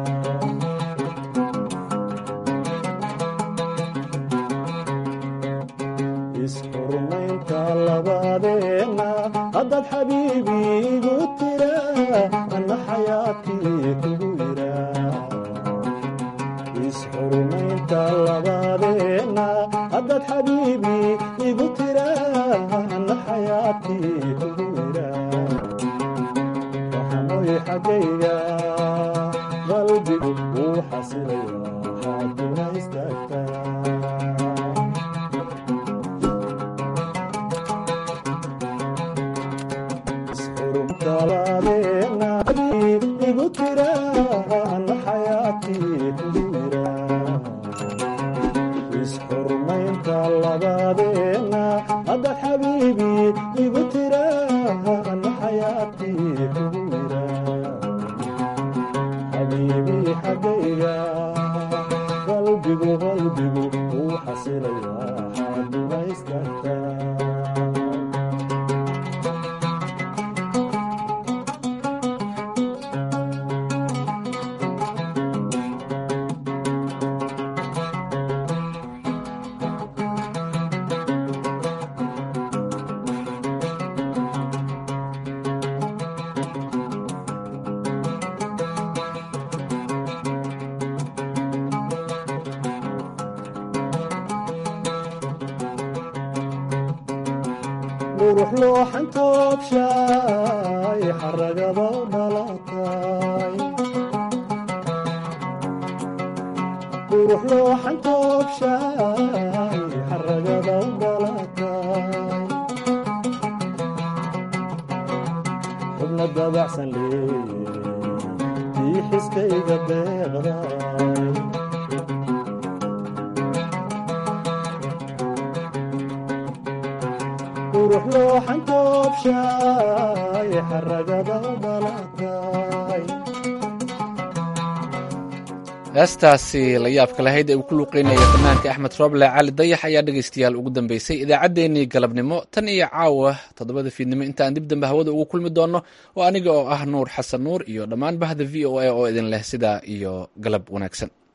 isxurmaynta labadeenna haddaad xabiibi igu tira anna xayaadkii kugu yira isxurmaynta labadeenna haddaad xabiibi igu tira anna xayaadkii kugu yira waxanoy xaggayga qalbigu wuu xasilaya hadduna istaagtaa igu tira anna xayaadkii kugu yira isxurmaynta labadeenna haddaad xabiibi igu tira anna xayaadkii kugu yira xabiibi xaggayga qalbigu qalbigu wuu xasilayaa xaaduna istaagtaa qurux looxan toobshaay xaragaba dhalatay qurux looxan toobshaay xaragaba dhalatay xubna dabacsan leeye tii xiskayga deeqday qurux looxan toobshaay xaragaba dhalatay heestaasi la yaabka lahayd ee uu ku luuqeynaya fanaanka axmed rooble cali dayax ayaa dhegaystayaal ugu dambeysay idaacaddeenii galabnimo tan iyo caawa toddobada fiidnimo intaan dib dambe hawada ugu kulmi doonno oo aniga oo ah nuur xasan nuur iyo dhammaan bahda v o a oo idin leh sidaa iyo galab wanaagsan